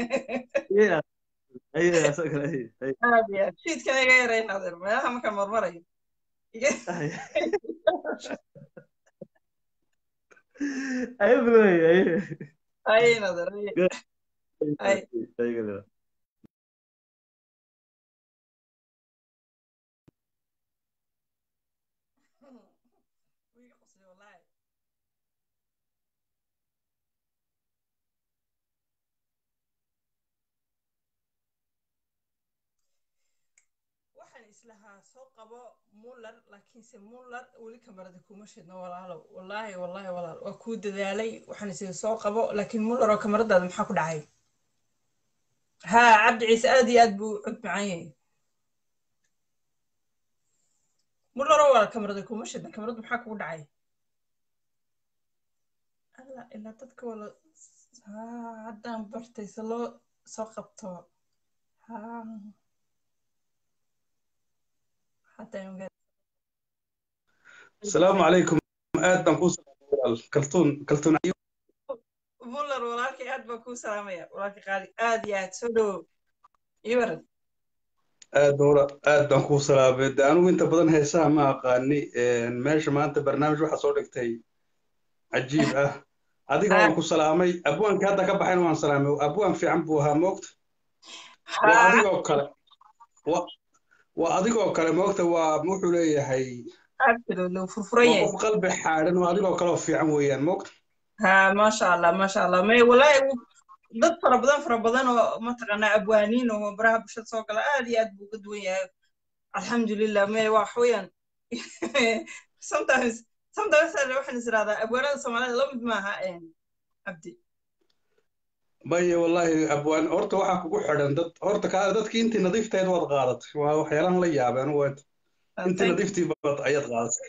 aad iyo aad shiidkana iga yarayn adeer meelaha markaan marmarayo ayo bilowey ayo ayin adeer ay waxaan islahaa soo qabo muller laakiinse muller weli kamarada kuma shidno walaalow wallaahi wallaahi walaal waa kuu dadaalay waxaan isii soo qabo laakiin muller oo kamaradaada maxaa ku dhacay haa cabdi ciise aad iyo aad buu cod macaan yahay muller oo walaal kamarada kuma shidna kamarada maxaa kugu dhacay alla ilaa dadka wala haa haddaan bartay se loo soo qabto haa السلام عليكم aad baan kuu salaamay kaltuun kaltuun muller walaalkay aad baan kuu salaamaya walaalkay qaali aad iyo aad soo dhowow ii waran aad baan aad baan kuu salaamay de anigu inta badan heesaha ma aqaani meesha maanta barnaamij waxa soo dhigtay cajiib ah adiga waan ku salaamay abwaanka hadda ka baxayna waan salaamay abwaan fiican buu ahaa moogta waa adigoo kale waa adigoo kale moogta waa wuxuu leeyahay qof qalbi xaadhan oo adigoo kale oo fiican weeyaan moogta ha maasha allah maasha allah may walaahi dad fara badan fara badan oo mataqaanaa abwaaniin oo baraha bulshada soo gala aad iyo aad buu uga duwan yahay alxamdulilah may wax weeyaan sometimes sometimes waxaan is irahdaa abwaanada soomaalida la mid maaha cabdi maya wallahi abwaan horta waxaa kugu xidhan dad horta kaa dadkii intii nadiifteed waad qaadatay waa waxyaalaan la yaabeen waad intii nadiiftii bad ayaad qaadatay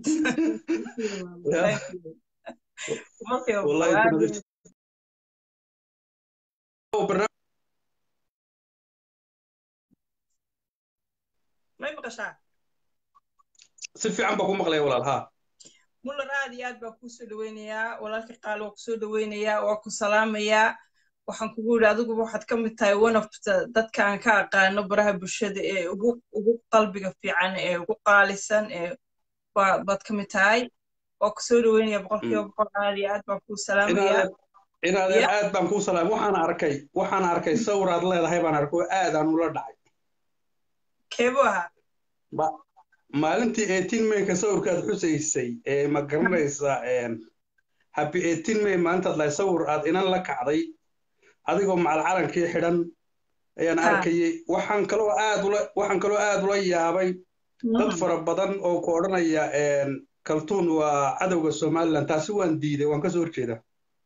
may maqashaa si fiican baa ku maqlaya walaal haa muller aad iyo aad baa kuu soo dhaweynayaa walaalkii qaali waa kusoo dhaweynayaa waa ku salaamayaa waxaan kugu yidhi adiguba waxaad ka mid tahay one of dadka aan ka aqaano baraha bulshada ee ugu ugu qalbiga fiican ee ugu qaalisan ee baad ka mid tahay waa kusoo dhaweynaya boqolkiiba boqol aad iyo aad baan kuu salaamayaa inaadeen aad baan kuu salaamay waxaan arkay waxaan arkay sawiraad leedahay baan arkay oo aad aan ula dhacay keebuu ahaa maalintii eighteen mayka sawirkaad xusaysay ee ma garanaysaa happy eighteen may maalintaad lahay sawir aad inan la kacday adigoo macal calankii xidhan ayaan arkayay waxaan kaloo aad ula waxaan kaloo aad ula yaabay dad fara badan oo ku odhanaya kaltuun waa cadowga somaliland taasi waan diiday waan kasoo horjeedaa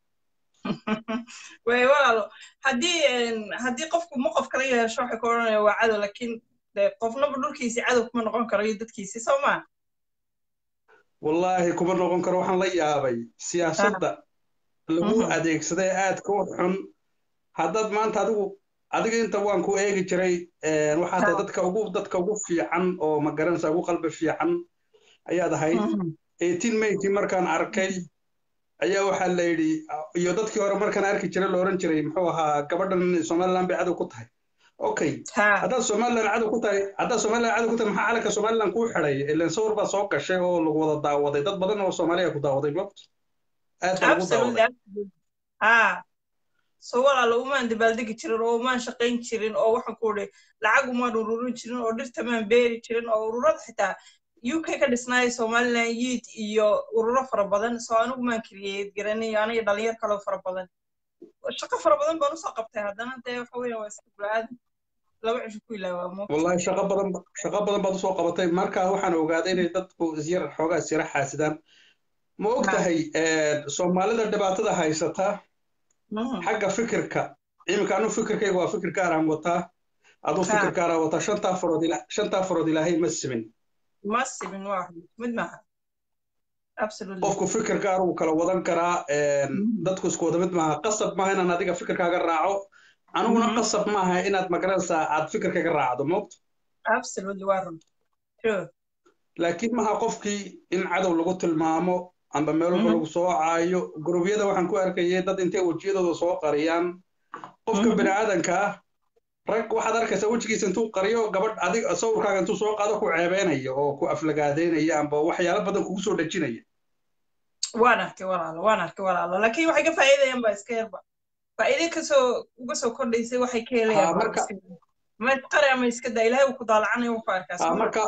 way walaalo haddii haddii qofku ma qof kala yeesho waxay ku odhanaya waa cadow laakiin qofnaba dhulkiisi cadow kuma noqon karo iyo dadkiisi soo maa wallaahi kuma noqon karo waxaan la yaabay siyaasadda lagu adeegsaday aadka u xun haddaad maanta adigu adiga inta waan ku eegi jiray waxaa tahay dadka ugu dadka ugu fiican oo ma garanaysa ugu qalbi fiican ayaad ahayd eighteen maykii markaan arkay ayaa waxaa la yidhi iyo dadkii hore markaan arki jiray la odhan jiray muxuu ahaa gabadhan somaliland bay cadow ku tahay okay haddaad somaliland cadow ku tahay haddaad somaliland cadow ku tahay maxaa calanka somaliland kuu xidhay ilan sawir baa soo gashay oo lagu wada daawaday dad badan oo soomaaliya ku daawaday moogta aad baan ugu daawaday ha so walaalo umaan dabaaldegi jirin oo umaan shaqayn jirin oo waxaan ku idhi lacag umaan ururin jirin oo dhirta maan beeri jirin oo ururada xitaa uk ka dhisnaaya somaliland yiid iyo ururo fara badan so anigu maan keliyeed garanay aniga dhalinyar kaloo fara badan shaqo fara badan baan usoo qabtay haddana dee waxa weya waa iska bulaaadan laba cisho ku ilaawaa wallahi shaqo badan shaqo badan baad usoo qabatay marka waxaan ogaaday inay dadku isyar xoogaa isyara xaasidaan ma og tahay soomaalida dhibaatada haysata xagga fikirka iminka anu fikirkayga waa fikir gaaraan wataa aduu fikir gaaraan wataa shantaa farood shantaa farood ilaahay ma simin ma simin waa mid maaha qofku fikir gaar uu kala wadan karaa dadku isku wada mid maaha qasab maaha inaan adiga fikirkaaga raaco aniguna qasab maaha inaad magaranaysaa aad fikirkaaga raacdo moogto laakiin maha qofkii in cadow lagu tilmaamo amba meel walba lagu soo caayo gurubyada waxaan ku arkayay dad intay wejiyadooda soo qariyaan qofka bini aadanka ah rag waxaad arkaysaa wejigiisa intuu qariyo gabadh adig sawirkaaga intuu soo qaado ku ceebeynaya oo ku aflagaadeynaya amba waxyaalo badan kugu soo dhejinaya waan arkay walaalo waan arkay walaalo laakiin waxay ka faa'iidayaan ba iska yarba faa'iide kasoo uga soo kordhaysay waxay ka helayaan marka ma isqari ama iska daa ilaahay uu ku daalacanayo wuxuu arkaa marka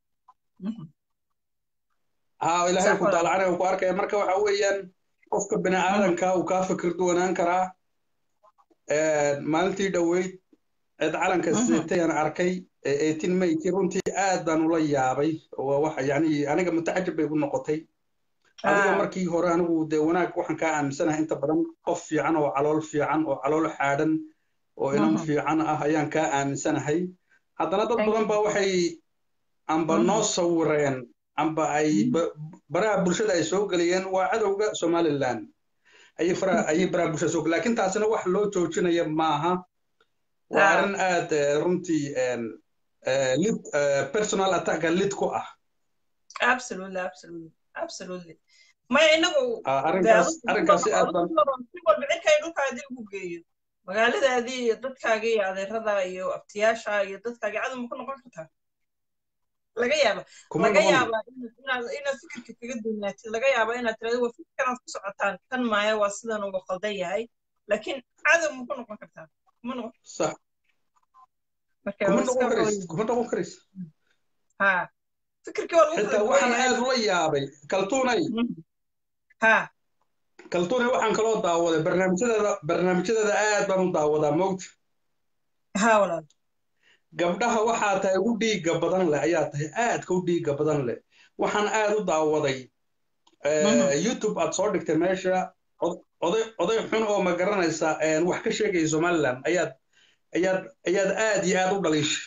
ها إلهي كنت على عنه وكارك مركا وحويا قفك بني آدم كا وكا فكر دوانان كرا مالتي دويت عد علن كسيتي أنا أركي إيتين مي كيرونتي آدان ولا يابي وواحد يعني أنا متعجب بيقول نقطي adiga markii hore anigu dee wanaag waxaan kaa aaminsanahay inta badan qof fiican oo calool fiican oo calool xaadhan oo inan fiican ah ayaan kaa aaminsanahay haddana dad badan baa waxay amba noo sawireen amba ay baraha bulshada ay soo geliyeen waa cadowga somaliland ayay faraha ayay baraha bulshada soo laakiin taasina wax loo joojinaya maaha waa arrin aad runtii lid personal attacka lid ku ah absolutely absolutely absolutely maya inagu arrinkaas arrinkaasi aad baan si walba cirkay dhulkaadii ugu geeyo magaaladaadii iyo dadkaaga iyo adeerada iyo abtiyaasha iyo dadkaaga cadow ma ku noqon kartaa laga yaaba laga yaaba inaad fikirka kaga duunaatid laga yaaba inaad tirahdo waa fikirkanaad ku socotaan kan maaya waa sidan uga qaldan yahay laakiin cadow ma ku noqon kartaa kuma noqon sax kuma noqon karaysid kuma noqon karaysid ha fikirkii waa lagu xitaa waxaan aad ula yaabay kaltuunay ha kaltuunay waxaan kaloo daawaday barnaamijyadeeda barnaamijyadeeda aad baan u daawadaa moogta ha walaal gabdhaha waxaa tahay ugu dhiigga badan leh ayaa tahay aadka u dhiigga badan leh waxaan aad u daawaday youtube aad soo dhigtay meesha oday oday xun oo ma garanaysa wax ka sheegaya somaliland ayaad ayaad ayaad aad iyo aad u dhaliishay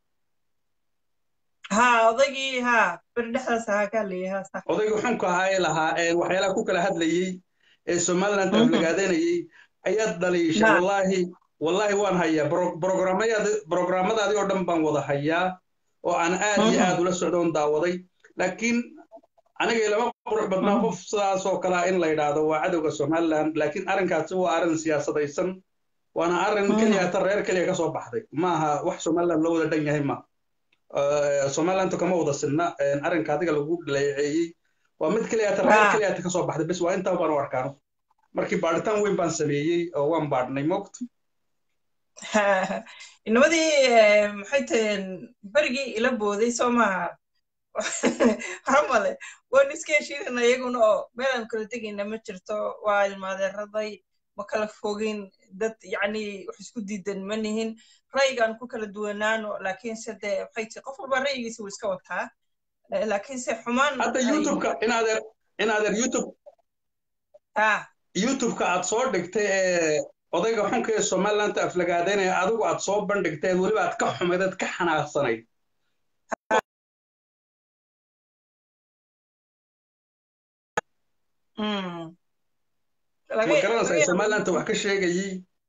ha odaygii ha berdhexdaas ahaa kaa leeyahay ha odaygii xunka ahaa ee lahaa waxyaalaha ku kala hadlayey ee somaliland aflagaadanayey ayaad dhaliishay wallaahi wallaahi waan hayaa brograamadaadii oo dhan baan wada hayaa oo aan aad iyo aad ula socdoon daawaday laakiin aniga lama qurux badnaa qof sidaas oo kalea in la yidhaahdo waa cadowga somaliland laakiin arrinkaasi waa arrin siyaasadaysan waana arrin keliya ta reer keliya ka soo baxday maaha wax somaliland loo wada dhan yahay ma somalilandu kama wada sinna arrinka adiga lagu dhaleeceeyey waa mid keliya ta reer keliya ta ka soo baxday bes waa intaa baan u arkaano markii baadhitaan weyn baan sameeyey oo waan baadhnay moogta inamadii maxay taheen berigii ila booday soo maaha hamale waan iska heshiinana iyaguna oo meelaan kala tegayna ma jirto waa ilmaadeeraday ma kala fogin dad yacni wax isku diidan ma nihin ra'yigaan ku kala duwanaano laakiinse dee maxay tihi qof walba ra'yigiisa wuu iska wataa laakiinse xumaan hadda youtubeka inaadeer inaadeer youtube youtubeka aad soo dhigtay ee odayga xunka ee somaliland aflagaadeynaya adigu aad soo bandhigteed weliba aad ka xumayd aad ka xanaaqsanayd ma garanaysaa somaliland wax ka sheegayey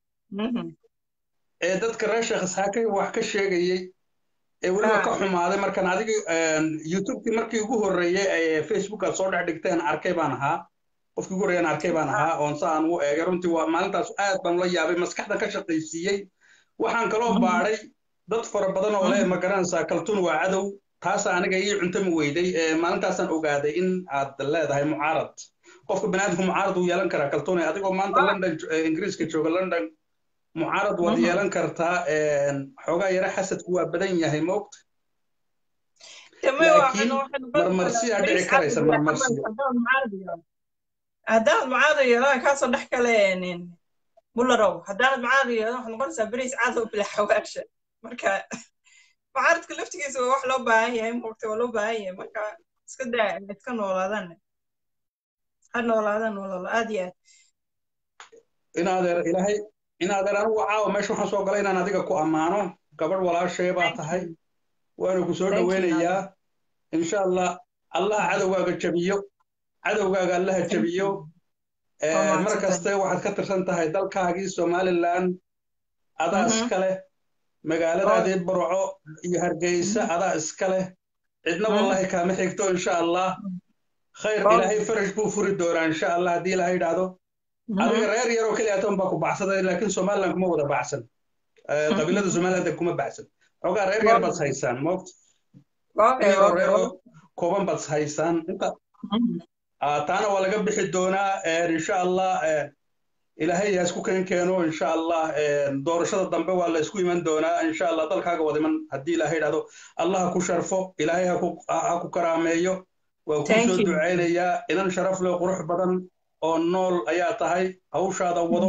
ee dadka reer sheekh isxaaqi wax ka sheegayey ee weliba ka xumaaday markaan adiga youtubekii markii ugu horreeyey ee facebook aad soo dhex dhigteen arkay baan ahaa qofkii ugu horreeyaan arkay baan ahaa oon sa aan u eegay runtii waa maalintaas aad baan ula yaabay maskaxdan ka shaqaysiiyey waxaan kaloo baadhay dad fara badan oo leh ma garanaysaa kaltuun waa cadow taasa aniga ii cuntami weyday maalintaasaan ogaaday in aad leedahay mucaarad qofka baniaadamka mucaarad uu yeelan karaa kaltuune adigoo maanta london ingiriiska jooga london mucaarad waad yeelan kartaa xoogaa yara xasadku waa badan yahay moogta laakiin marmarsiyaa dhici karaysa marmarsiyo haddaanad mucaarad yeelan kaasoo dhex kale mularow haddaanad mucaarad yeelan waxaad noqonaysaa beriis cadow bila xawaasha marka mucaaradka laftigiisa waa wax loo baahan yahay moogta waa loo baahan yahay marka iska daa iska noolaadaan ha noolaadaan nololo aad iyo aad inaadeer ilaahay inaadeer anigu caawa meesha waxaan soo galay inaan adiga ku ammaano gabadh walaashee baa tahay waana ku soo dhoweynayaa insha allah allah cadowgaaga jabiyo cadowgaaga allaha jabiyo mar kaste waxaad ka tirsan tahay dalkaagii somaliland adaa iska leh magaaladaadii burco iyo hargeysa adaa iska leh cidna wallahi kaama xigto insha allah khayr ilaahay farash buu furi doonaa insha allah haddii ilaahay idhaahdo adiga reer yaroo keliya atan baa ku baxsaday laakiin somaliland kuma wada baxsan qabiilada somaliland kuma baxsan xogaa reer yar baad haysaan moogta yaroo reeroo kooban baad haysaan inta taana waa laga bixi doonaa insha allah ilaahay ha isku keen keeno insha allah doorashada dambe waa la isku iman doonaa insha allah dalkaaga wada iman haddii ilaahay idhahdo allah ha ku sharfo ilaahay ha ku karaameeyo waan kuu soo ducaynayaa inan sharaf leh qurux badan oo nool ayaa tahay hawshaada wado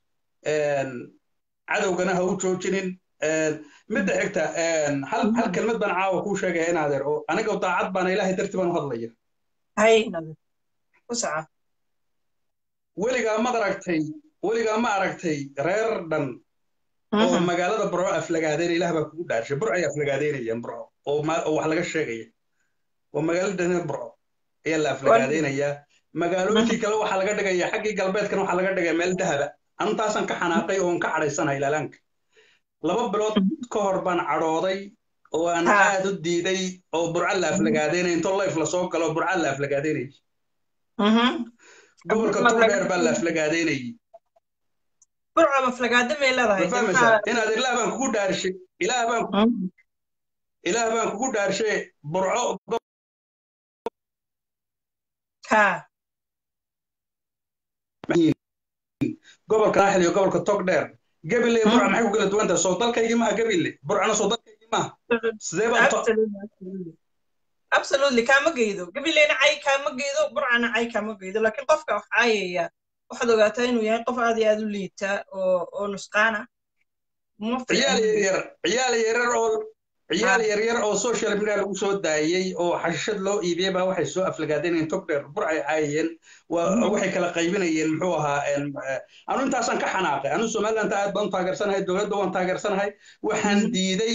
cadowgana ha u joojinin midda xigta hal hal kelmad baan caawa kuu sheegaya in adeer oo aniga daacad baana ilaahay darti baan u hadlaya weligaa ma aragtay weligaa ma aragtay reer dhan oo magaalada burco aflagaadeena ilaah baa kugu dhaarshay burco ay aflagaadeynayaan burco oo wax laga sheegaya oo magaalada dhan burco ayaa la aflagaadeynayaa magaalooyinkii kale waxaa laga dhigaya xaggii galbeedkana waxaa laga dhigaya meel dahaba antaasaan ka xanaaqay oon ka cadhaysanahay laalaanka laba bilood ka hor baan cadhooday oo aan aad u diiday oo burca la aflagaadeynaya intoo layf lasoo galo burca la aflagaadeynayay gobolka turdheer baa la aflagaadeynayay inaad ilaah baan kugu dhaarshay ilaah baan ilaah baan kugu dhaarshe burco gobolka naaxil iyo gobolka togdheer gabile burca maxay ku kala duwan tahay soo dalkaygii maha gabile burcana soo dalkaygii maha sidee baa absolutely kaama geydo gabileyna cay kaama geydo burcana cay kaama geydo laakiin qofka wax caayaya waxaad ogaataa inuu yahay qof aad iyo aad u liita oo oo nusqaana ciyaal yaryar ciyaal yaryar oo ciyaal yaryar oo social media lagu soo daayey oo xashishad loo iibiyey baa waxay soo aflagaadeenayeen togdheer burcay caayayeen waxay kala qaybinayeen muxuu ahaa anu intaasaan ka xanaaqay anu somaliland aad baan u taageersanahay dowladda waan taageersanahay waxaan diiday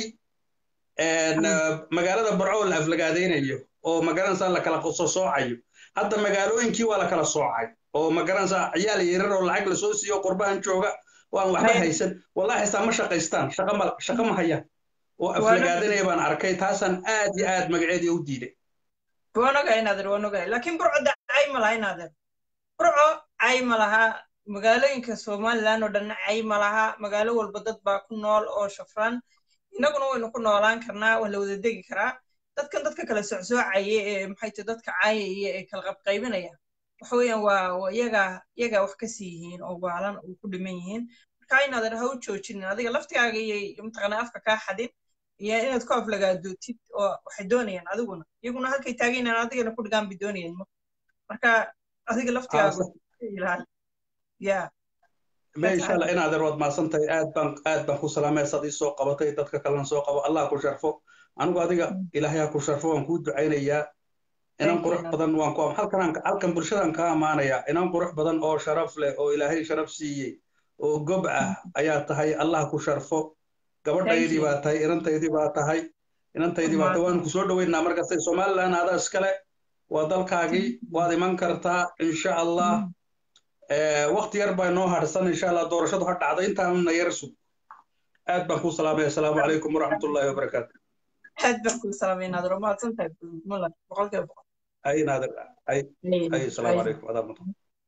magaalada burco la aflagaadeynayo oo magaranaysaa la kala soo soocayo hadda magaalooyinkii waa la kala soocay oo magaranaysaa ciyaal yaryar oo lacag lasoo siiyo qurbahan jooga waan waxba haysan wallahi haystaa ma shaqaystaan shaqa ma hayaan oo aflagaadanaya baan arkay taasaan aad iyo aad magaceedii u diiday waan ogahay naadir waan ogahay laakiin burco da cay ma laha naadir burco cay ma laha magaalooyinka somaliland oo dhan cay ma laha magaalo walba dad baa ku nool oo shafran innaguna waynu ku noolaan karnaa waa la wada degi karaa dadkan dadka kala socsoocaya ee maxay tahay dadka caayaya ee kala qabqaybinaya waxa weeyaan waa iyaga iyaga wax ka sii yihiin oo waalan oo ku dhiman yihiin marka inaadan ha u joojinin adiga laftigaaga iyo mataqaanaa afka kaa xadin iyo inaad ku aflagaadootid oo waxay doonayaan adiguna iyaguna halkay taageynaan adigana ku dhigaan bay doonayaan marka adiga laftigaaga ilaali ya insha allah inaad waad maasantahay aad baan aad baan ku salaamay sad ii soo qabatay dadka kalena soo qabo allah ku sharfo anigu adiga ilaahay ha ku sharfo waan kuu ducaynayaa inan qurux badan waan ku halkan halkan bulshadan ka amaanayaa inan qurux badan oo sharaf leh oo ilaahay sharaf siiyey oo gob ah ayaa tahay allah ku sharfo gabadhaydii baa tahay inantaydii baa tahay inantaydii baa tahay waanu ku soo dhoweynaa markasta somaliland adaa iskale waa dalkaagii waad iman kartaa insha allah wakti yar baa noo harsan insha allah doorashadu ha dhacda intaanna yar sug aad baan kuu salaamaya asalaamu calaykum waraxmatullaahi wabarakaatu aad baan kuu salaamay naadir waa mahadsantahay mulla boqolkiiba boqol ay naadir ay ay asalaamu calaykum adaa mudan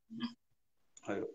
ayo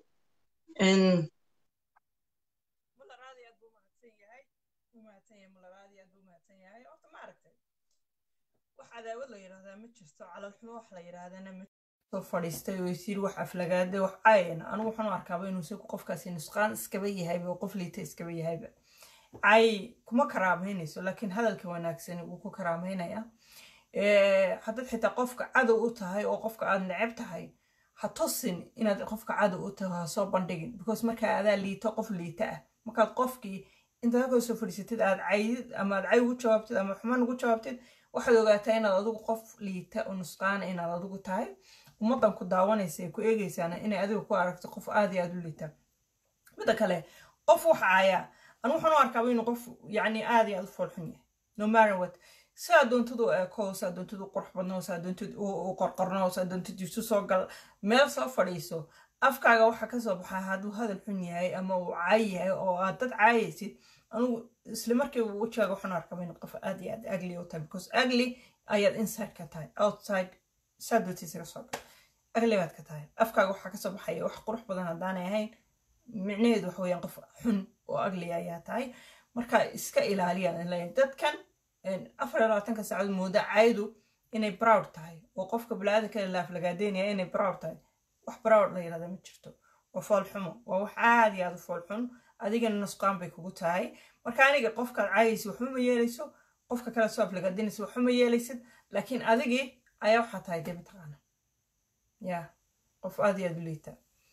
cadaawad la yidhahdaa ma jirto calal xumo wax la yidhaahdana ma soo fadhiistay oo isiir wax aflagaade wax caayana anigu waxaan u arkaaba inuu isagu qofkaasi nusqaan iskaba yahayba oo qof liita iskaba yahayba cay kuma karaamaynayso laakiin hadalka wanaagsani wuu ku karaamaynaya haddaad xitaa qofka cadow u tahay oo qofka aad neceb tahay ha tusin inaad qofka cadow u tahay ha soo bandhigin because markaa adaa liito qof liita ah markaad qofkii intaad halkoo soo fadhiisatid aad caydid ama aad cay ugu jawaabtid ama xumaan ugu jawaabtid waxaad ogaataa inaad adigu qof liita oo nusqaana inaad adigu tahay ummaddan ku daawanaysa ee ku eegaysaana inay adiga ku aragto qof aad iyo aad u liita midda kale qof wax caayaa anu waxaan u arkaaba inuu qof yacni aad iyo aad u foolxun yahay no matter what saa doontid u eeko saa doontid u qurux badno saa doontid u qorqorno saa doontid isu soo gal meel soo fadhiiso afkaaga waxa ka soo baxaa hadduu hadal xun yahay ama uu caay yahay oo aad dad caayaysid anugu isla markii wejigaaga waxaan arkaba inaad qof aad iyo aad agli u tahay because agli ayaad inside ka tahay outside saa dootiisaga soo gal agli baad ka tahay afkaaga waxaa kasoo baxaya wax qurux badan haddaanay ahayn micnaheedu waxa weeyaan qof xun oo agli ayaa tahay marka iska ilaaliyaan leeyahay dadkan afar iyo labaatanka saacadood mooda caydu inay proud tahay oo qofka balaada kale laaflagaadeynaya inay proud tahay wax proud la yirahda ma jirto waa fool xumo waa wax aad iyo aad u fool xun adigana nusqaan bay kugu tahay marka aniga qofkaad caayaysa waxba ma yeelayso qofka kale soo aflagaadeynaysa waxba ma yeelaysid laakiin adigii ayaa waxaa tahay dee mataqaana ya qof aad iyo aad u liita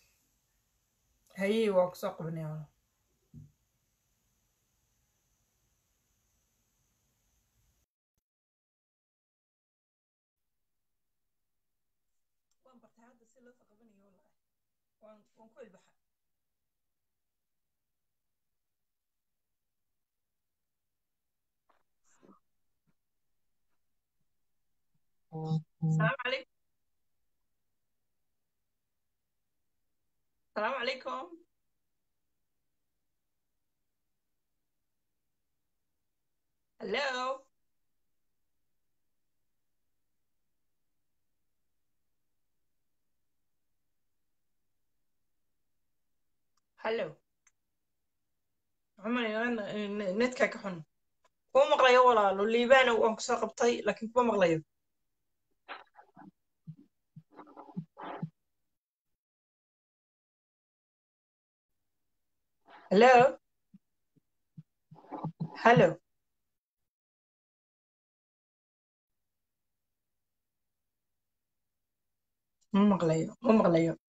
haye waa kusoo qabanaya wala waan bartay hadda si loo soo qabanayo wallahi waan waan ku ilbaxa السلام عليكم السلام عليكم هلو هلو عمري نتكا كحن كو مقليو ولا لو ليبان وان كسو قبطي لكن كو مقليو هلو هلو ما مقليو ما مقليو